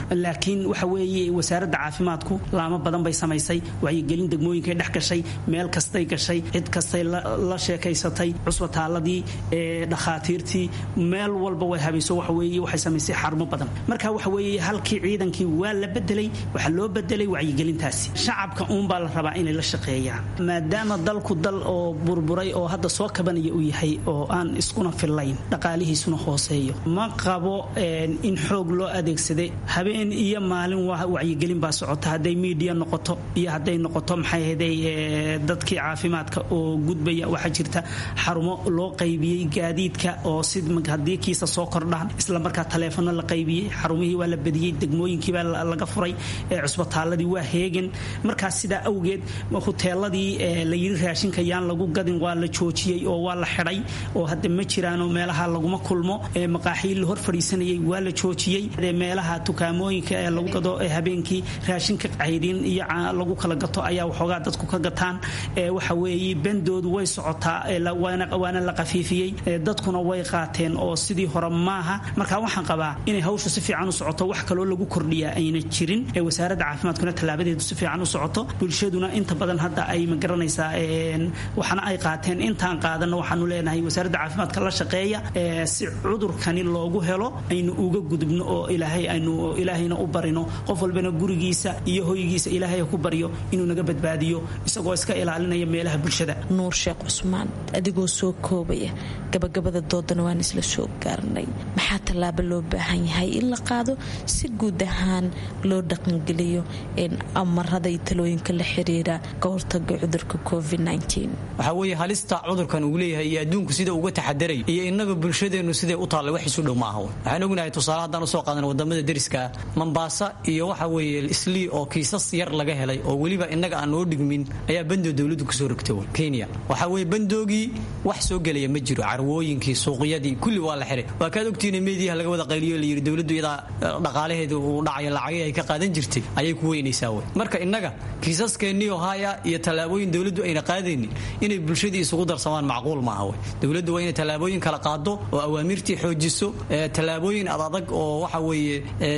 laakiin waxa weeye wasaaradda caafimaadku laamo badan bay samaysay wacyigelin degmooyinkay dhex gashay meel kastay gashay cid kastay la sheekaysatay cusbitaaladii dhakhaatiirtii meel walba way habayso waxa weeye waxay samaysay xarumo badan marka waxa weeye halkii ciidankii waa la bedelay waxaa loo bedelay wacyigelintaasi shacabka uunbaa la rabaa inay la shaqeeyaan maadaama dalku dal oo burburay oo hadda soo kabanaya uu yahay oo aan iskuna fillayn dhaqaalihiisuna hooseeyo ma qabo in xoog loo adeegsaday habeen iyo maalin wacyigelin baa socota hadday miidiya noqoto iyo hadday noqoto maxay ahday dadkii caafimaadka oo gudbaya waxaa jirta xarumo loo qaybiyey gaadiidka oo si haddii kiisa soo kordhaan isla markaa taleefono la qaybiyey xarumihii waa la badiyey degmooyinkiibaa laga furay cusbitaaladii waa heegan markaas sidaa awgeed huteeladii la yiri raashinka yaan lagu gadin waa la joojiyey oo waa la xidhay oo hadda ma jiraanoo meelaha laguma kulmo maqaaxii la hor fadhiisanayay waa la joojiyey meelaha tukaamooyinka ee lagu gado habeenkii raashinka cayrin iyo lagu kala gato ayaa waxoogaa dadku ka gataan waxa weeye bendoodu way socotaa waana la qafiifiyey dadkuna way qaateen oo sidii hore maaha marka waxaan qabaa inay hawshu si fiican u socoto wax kaloo lagu kordhiyaa ayna jirin wasaaradda caafimaadkuna tallaabadeedu si fiican u socoto bulshaduna inta badan hadda ay magaranaysaa waxana ay qaateen intaan qaadana waxaanu leenahay wasaaradda caafimaadka la shaqeeya si cudurkani loogu helo aynu uga gudubno oo ilaahay aynu ilaahayna u barino qof walbana gurigiisa iyo hoygiisa ilaahay ku baryo inuu naga badbaadiyo isagoo iska ilaalinaya meelaha bulshada nuur sheekh cusmaan adigoo soo koobaya gabagabada doodana waan isla soo gaarnay maxaa tallaabo loo baahan yahay in la qaado si guud ahaan loo dhaqangeliyo amarada iyo talooyinka la xiriira ka hortaga cudurka covid waxaa weeye halista cudurkan uu leeyahay iyo adduunku sida uga taxadaray iyo innaga bulshadeennu siday u taallay wax isu dhow ma aha waxaan ognahay tusaale haddaan usoo qaadan wadamada deriska ah mambaasa iyo waxa weeye islii oo kiisas yar laga helay oo weliba innaga aan noo dhigmin ayaa bandoo dowladdu kusoo rogtay kenya waxaa weeye bandoogii wax soo gelaya ma jiro carwooyinkii suuqyadii kulli waa la xiray waa kaad ogtiina meediyaha laga wada qayliyo layidhi dowladdu iyadaa dhaqaalaheedu uu dhacayo lacagii ay ka qaadan jirtay ayay ku weynaysaa wey marka innaga kiisaskeenii oo haya iyo tallaabooyin dowladdu ayna qaadaynin inay bulshadii isugu darsamaan macquul maaha wey dowladdu waa inay tallaabooyin kala qaado oo awaamirtii xoojiso tallaabooyin adadag oo waxa weeye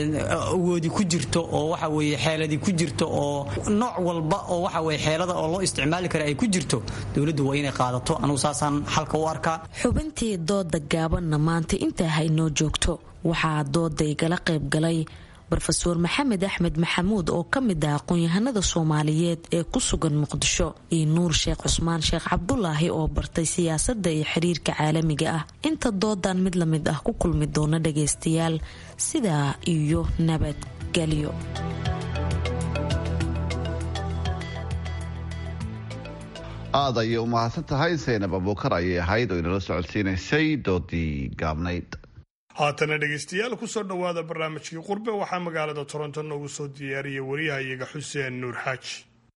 awoodi ku jirto oo waxa weeye xeeladi ku jirto oo nooc walba oo waxa weye xeelada oo loo isticmaali kara ay ku jirto dowladdu waa inay qaadato anugu saasaan xalka u arkaa xubintii dooda gaabanna maanta intaa haynoo joogto waxaa dooda igala qayb galay rofeor maxamed axmed maxamuud oo ka mid ah aqoon-yahanada soomaaliyeed ee ku sugan muqdisho iyo nuur sheekh cusmaan sheekh cabdulaahi oo bartay siyaasadda iyo xiriirka caalamiga ah inta doodan mid la mid ah ku kulmi doona dhagaystayaal sidaa iyo nabadgelyo aad ayay u mahadsan tahay saynab abuukar ayay ahayd oo inala socodsiinaysay doodii gaabnayd haatana dhegaystayaal kusoo dhowaada barnaamijkii qurbe waxaa magaalada toronto noogu soo diyaariyay wariyahayaga xuseen nuur xaaji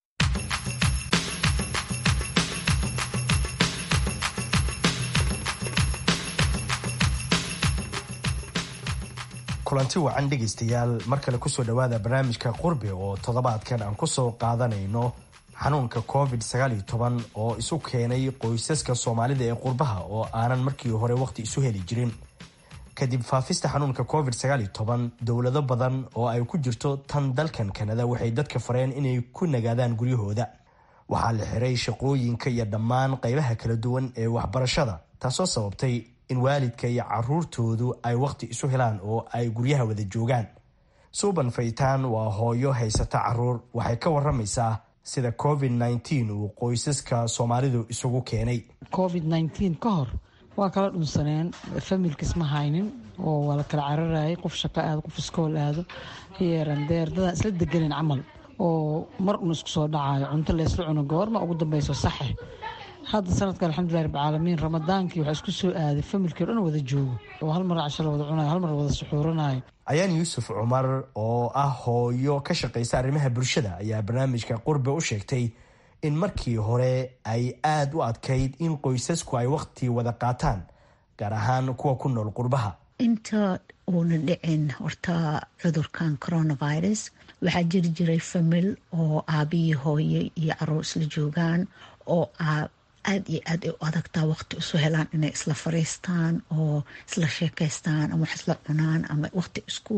kulanti wacan dhegaystayaal mar kale kusoo dhowaada barnaamijka qurbe oo toddobaadkan aan kusoo qaadanayno xanuunka covid oo isu keenay qoysaska soomaalida ee qurbaha oo aanan markii hore waqti isu heli jirin kadib faafista xanuunka covid dowlado badan oo ay ku jirto tan dalkan kanada waxay dadka fareen inay ku nagaadaan guryahooda waxaa la xiray shaqooyinka iyo dhammaan qaybaha kala duwan ee waxbarashada taasoo sababtay in waalidka iyo caruurtoodu ay waqti isu helaan oo ay guryaha wada joogaan suuban faytaan waa hooyo haysata caruur waxay ka waramaysaa sida covid uu qoysaska soomaalidu isugu keenay covid ka hor waa kala dhunsaneen familkis ma haynin oo waa la kala cararayay qof shaqo aado qof iskool aado yeerandeer dadaan isla deganin camal oo mar un isku soo dhacayo cunto laysla cuno goorma ugu dambeyso saxe hadda sanadka alxamdulilah rabcaalamiin ramadaankii waxaa isku soo aaday familkii o dhan wada joogo oo hal mar casho la wada cunayo hal mar wada suxuuranayo ayaan yuusuf cumar oo ah hooyo ka shaqaysa arrimaha bulshada ayaa barnaamijka qurbe u sheegtay in markii hore ay aada u adkayd in qoysasku ay waqti wada qaataan gaar ahaan kuwa ku nool qurbaha inta uuna dhicin horta cudurkan coronavirus waxaa jiri jiray famil oo aabihii hooye iyo caruur isla joogaan oo aada iyo aad ay u adagtaa waqti isu helaan inay isla fariistaan oo isla sheekaystaan ama wax isla cunaan ama waqti isku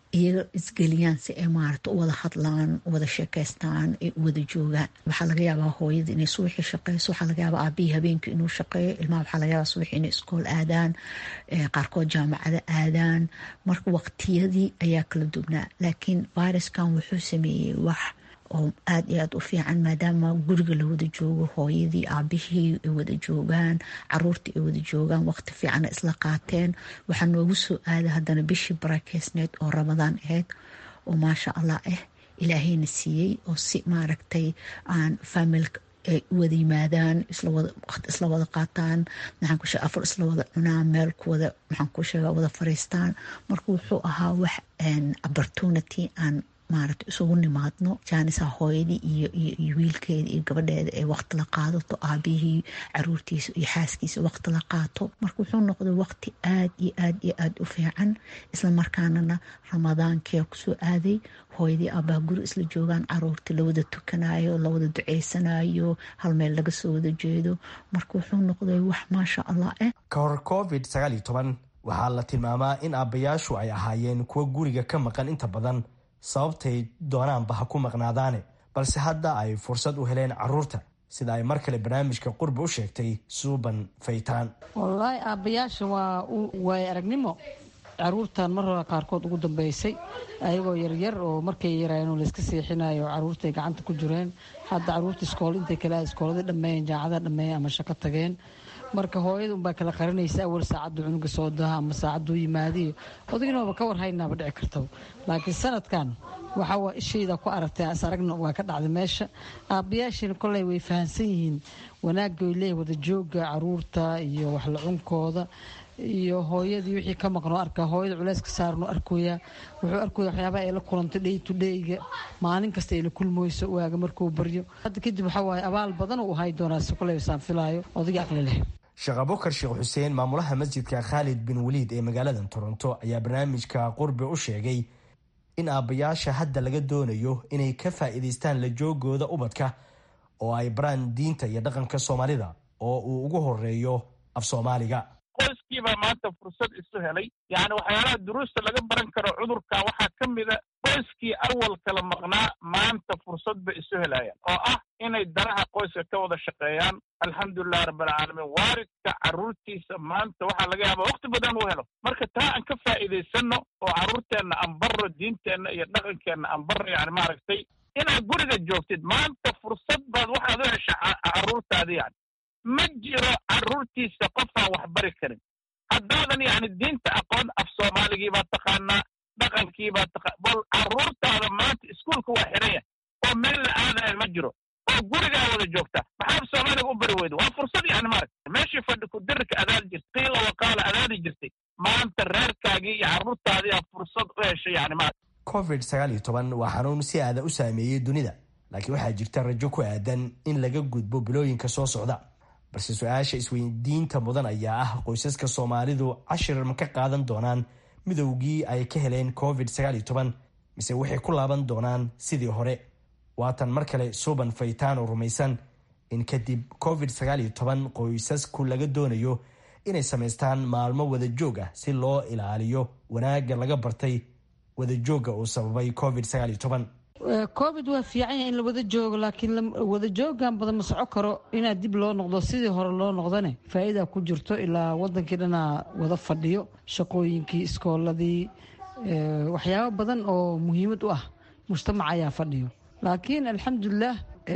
iyaga isgeliyaan si ay maarata u wada hadlaan u wada sheekeystaan ay u wada joogaan waxaa laga yaabaa hooyada inay subaxii shaqeyso waxaa laga yaabaa aabihii habeenkii inuu shaqeeyo ilmaha waxaa laga yaabaa subaxii inay iskool aadaan qaarkood jaamacada aadaan marka waqtiyadii ayaa kala duwnaa laakiin viruskan wuxuu sameeyey wax oo aada iyo aada u fiican maadaama guriga la wada joogo hooyadii aabihii ay wada joogaan caruurtii ay wada joogaan waqti fiicana isla qaateen waxaa noogu soo aaday haddana bishii barakeysneed oo ramadaan ahayd oo maasha allah ah ilaahayna siiyey oo si maaragtay aan familka ay u wada yimaadaan isla wada qaataan maxaan ku sheega afar isla wada cunaan meel ku wada maxaan ku sheega wada fariistaan marka wuxuu ahaa wax opportunity aan maaragta isugu nimaadno jaanisa hooyadii iyo iyo wiilkeeda iyo gabadheeda ee waqti la qaadato aabihii caruurtiisa iyo xaaskiisa waqti la qaato marka wuxuu noqday waqti aad iyo aad iyo aad u fiican isla markaanana ramadaankee kusoo aaday hooyadii aabbaha guri isla joogaan caruurtii lawada tukanayo lawada duceysanayo hal meel laga soo wada jeedo marka wuxuu noqday wax maasha allah eh ka hor covid sagaal iyo toban waxaa la tilmaamaa in aabbayaashu ay ahaayeen kuwa guriga ka maqan inta badan sababtay doonaanba ha ku maqnaadaane balse hadda ay fursad u heleen caruurta sida ay mar kale barnaamijka qurbi u sheegtay suuban faytaan wallaahi aabbayaasha waa waay aragnimo caruurtan mar hore qaarkood ugu dambeysay ayagoo yaryar oo markay yaraayeen layska seexinayo caruurtay gacanta ku jireen hadda caruurta iskool intay kale iskooladii dhammeeyeen jaacadaha dhammeeyeen ama shaqo tageen marka hooyada unbaa kala qaranaysa awal saacaddu cunuga soo daha ama saacaduu yimaadiyo odaginooba ka war haynaaba dhici karta laakiin sanadkan waxaa waa ishayda ku aragtay as aragna waa ka dhacday meesha aabbayaashiina koley way fahamsan yihiin wanaaggoy leeyahy wada jooga caruurta iyo waxla cunkooda iyo hooyadii wixii ka maqnoo arkaa hooyada culeyska saarno arkoya wuxuu arkoya waxyaabaha ay la kulantay dhey to dheyga maalin kasta ay la kulmoyso waaga markuu baryo hadda kadib waxaa waaye abaal badan uu hay doonaa si koley saan filaayo odagii aqli leh sheekh abukar sheekh xuseen maamulaha masjidka khaalid bin waliid ee magaalada toronto ayaa barnaamijka qurbi u sheegay in aabbayaasha hadda laga doonayo inay ka faa'iidaystaan la joogooda ubadka oo ay baraan diinta iyo dhaqanka soomaalida oo uu ugu horeeyo af soomaaliga qoyskiibaa maanta fursad isu helay yacni waxyaalaha duruusta laga baran karo cudurka waxaa ka mida qoyskii awal kala maqnaa maanta fursad bay isu helayaan oo ah inay danaha qoyska ka wada shaqeeyaan alxamdulilahi rabbilcaalamiin waalidka carruurtiisa maanta waxaa laga yaabaa waqti badan uu helo marka taa aan ka faa'iidaysanno oo carruurteenna aan barro diinteenna iyo dhaqankeenna aan barro yani maaragtay inaad guriga joogtid maanta fursad baad waxaad u hesha carruurtaadi yani ma jiro carruurtiisa qofaan wax bari karin haddaadan yacni diinta aqoon af soomaaligii baad taqaanaa dhaqankii baad taqa bal carruurtaada maanta iskuulka waa xiran yahay oo meel la aadaya ma jiro oo gurigaa wada joogta maxaa af soomaaliga u bari weyda waa fursad yani maaragta meeshii fadhi ku dirirka adaadi jirtay qiila waqaala adaadi jirtay maanta reerkaagii iyo carruurtaadii aa fursad u heshay yani maaragta covid sagaal iyo toban waa xanuun si aada u saameeyey dunida laakiin waxaa jirta rajo ku aadan in laga gudbo bilooyinka soo socda balse su-aasha isweydiinta mudan ayaa ah qoysaska soomaalidu cashir ma ka qaadan doonaan midowgii ay ka heleen covid sagaal iyo toban mise waxay ku laaban doonaan sidii hore waatan mar kale suuban faytaan oo rumaysan in kadib covid sagaal iyo toban qoysasku laga doonayo inay samaystaan maalmo wadajoog ah si loo ilaaliyo wanaagga laga bartay wadajoogga uu sababay covid sagaal iyo toban covid waa fiican yahay in la wada joogo laakiin wada joogan badan ma soco karo inaad dib loo noqdo sidii hore loo noqdane faa'iida ku jirto ilaa wadankii dhanaa wada fadhiyo shaqooyinkii iskooladii waxyaabo badan oo muhiimad u ah mujtamaca ayaa fadhiyo laakiin alxamdulilah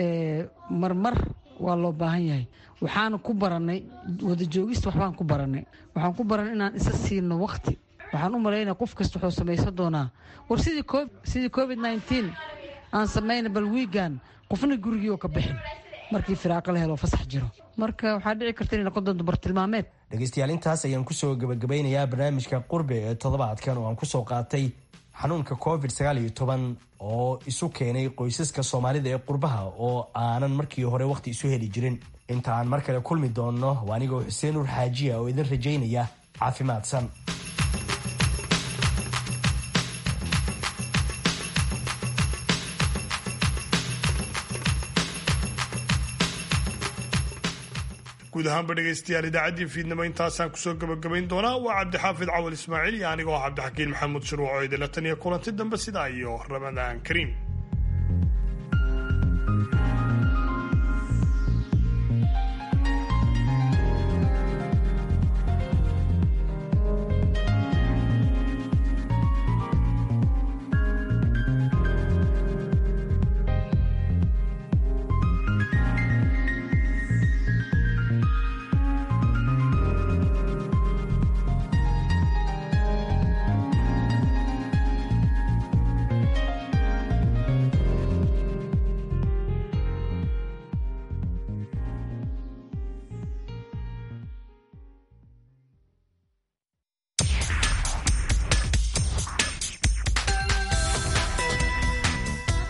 marmar waa loo baahan yahay waxaana ku baranay wada joogista waxbaan ku baranay waxaan ku baranay inaan isa siino waqti waxaan u malaynaya qof kasta wuxuu samaysan doonaa war sidii covid nneteen aan samayna bal wiigan qofna gurigii oo ka bixin markii firaaqo la helo fasax jiro marka waxaa dhici karta inay noqon doonto bartilmaameed dhegeystayaal intaas ayaan kusoo gabagabeynayaa barnaamijka qurbe ee toddobaadkan oo aan kusoo qaatay xanuunka covid sagaal iyo toban oo isu keenay qoysaska soomaalida ee qurbaha oo aanan markii hore wakhti isu heli jirin inta aan mar kale kulmi doonno waa anigoo xuseen nuur xaajiya oo idin rajaynaya caafimaadsan guud ahaanba dhegaystayaal idaacaddii fiidnimo intaasaan kusoo gabagabayn doonaa waa cabdixaafid cawal ismaaciil iyo anigoo cabdixakiin maxamuud shuruuc oo idinla tan iyo kulanti dambe sidaa iyo ramadaan kariim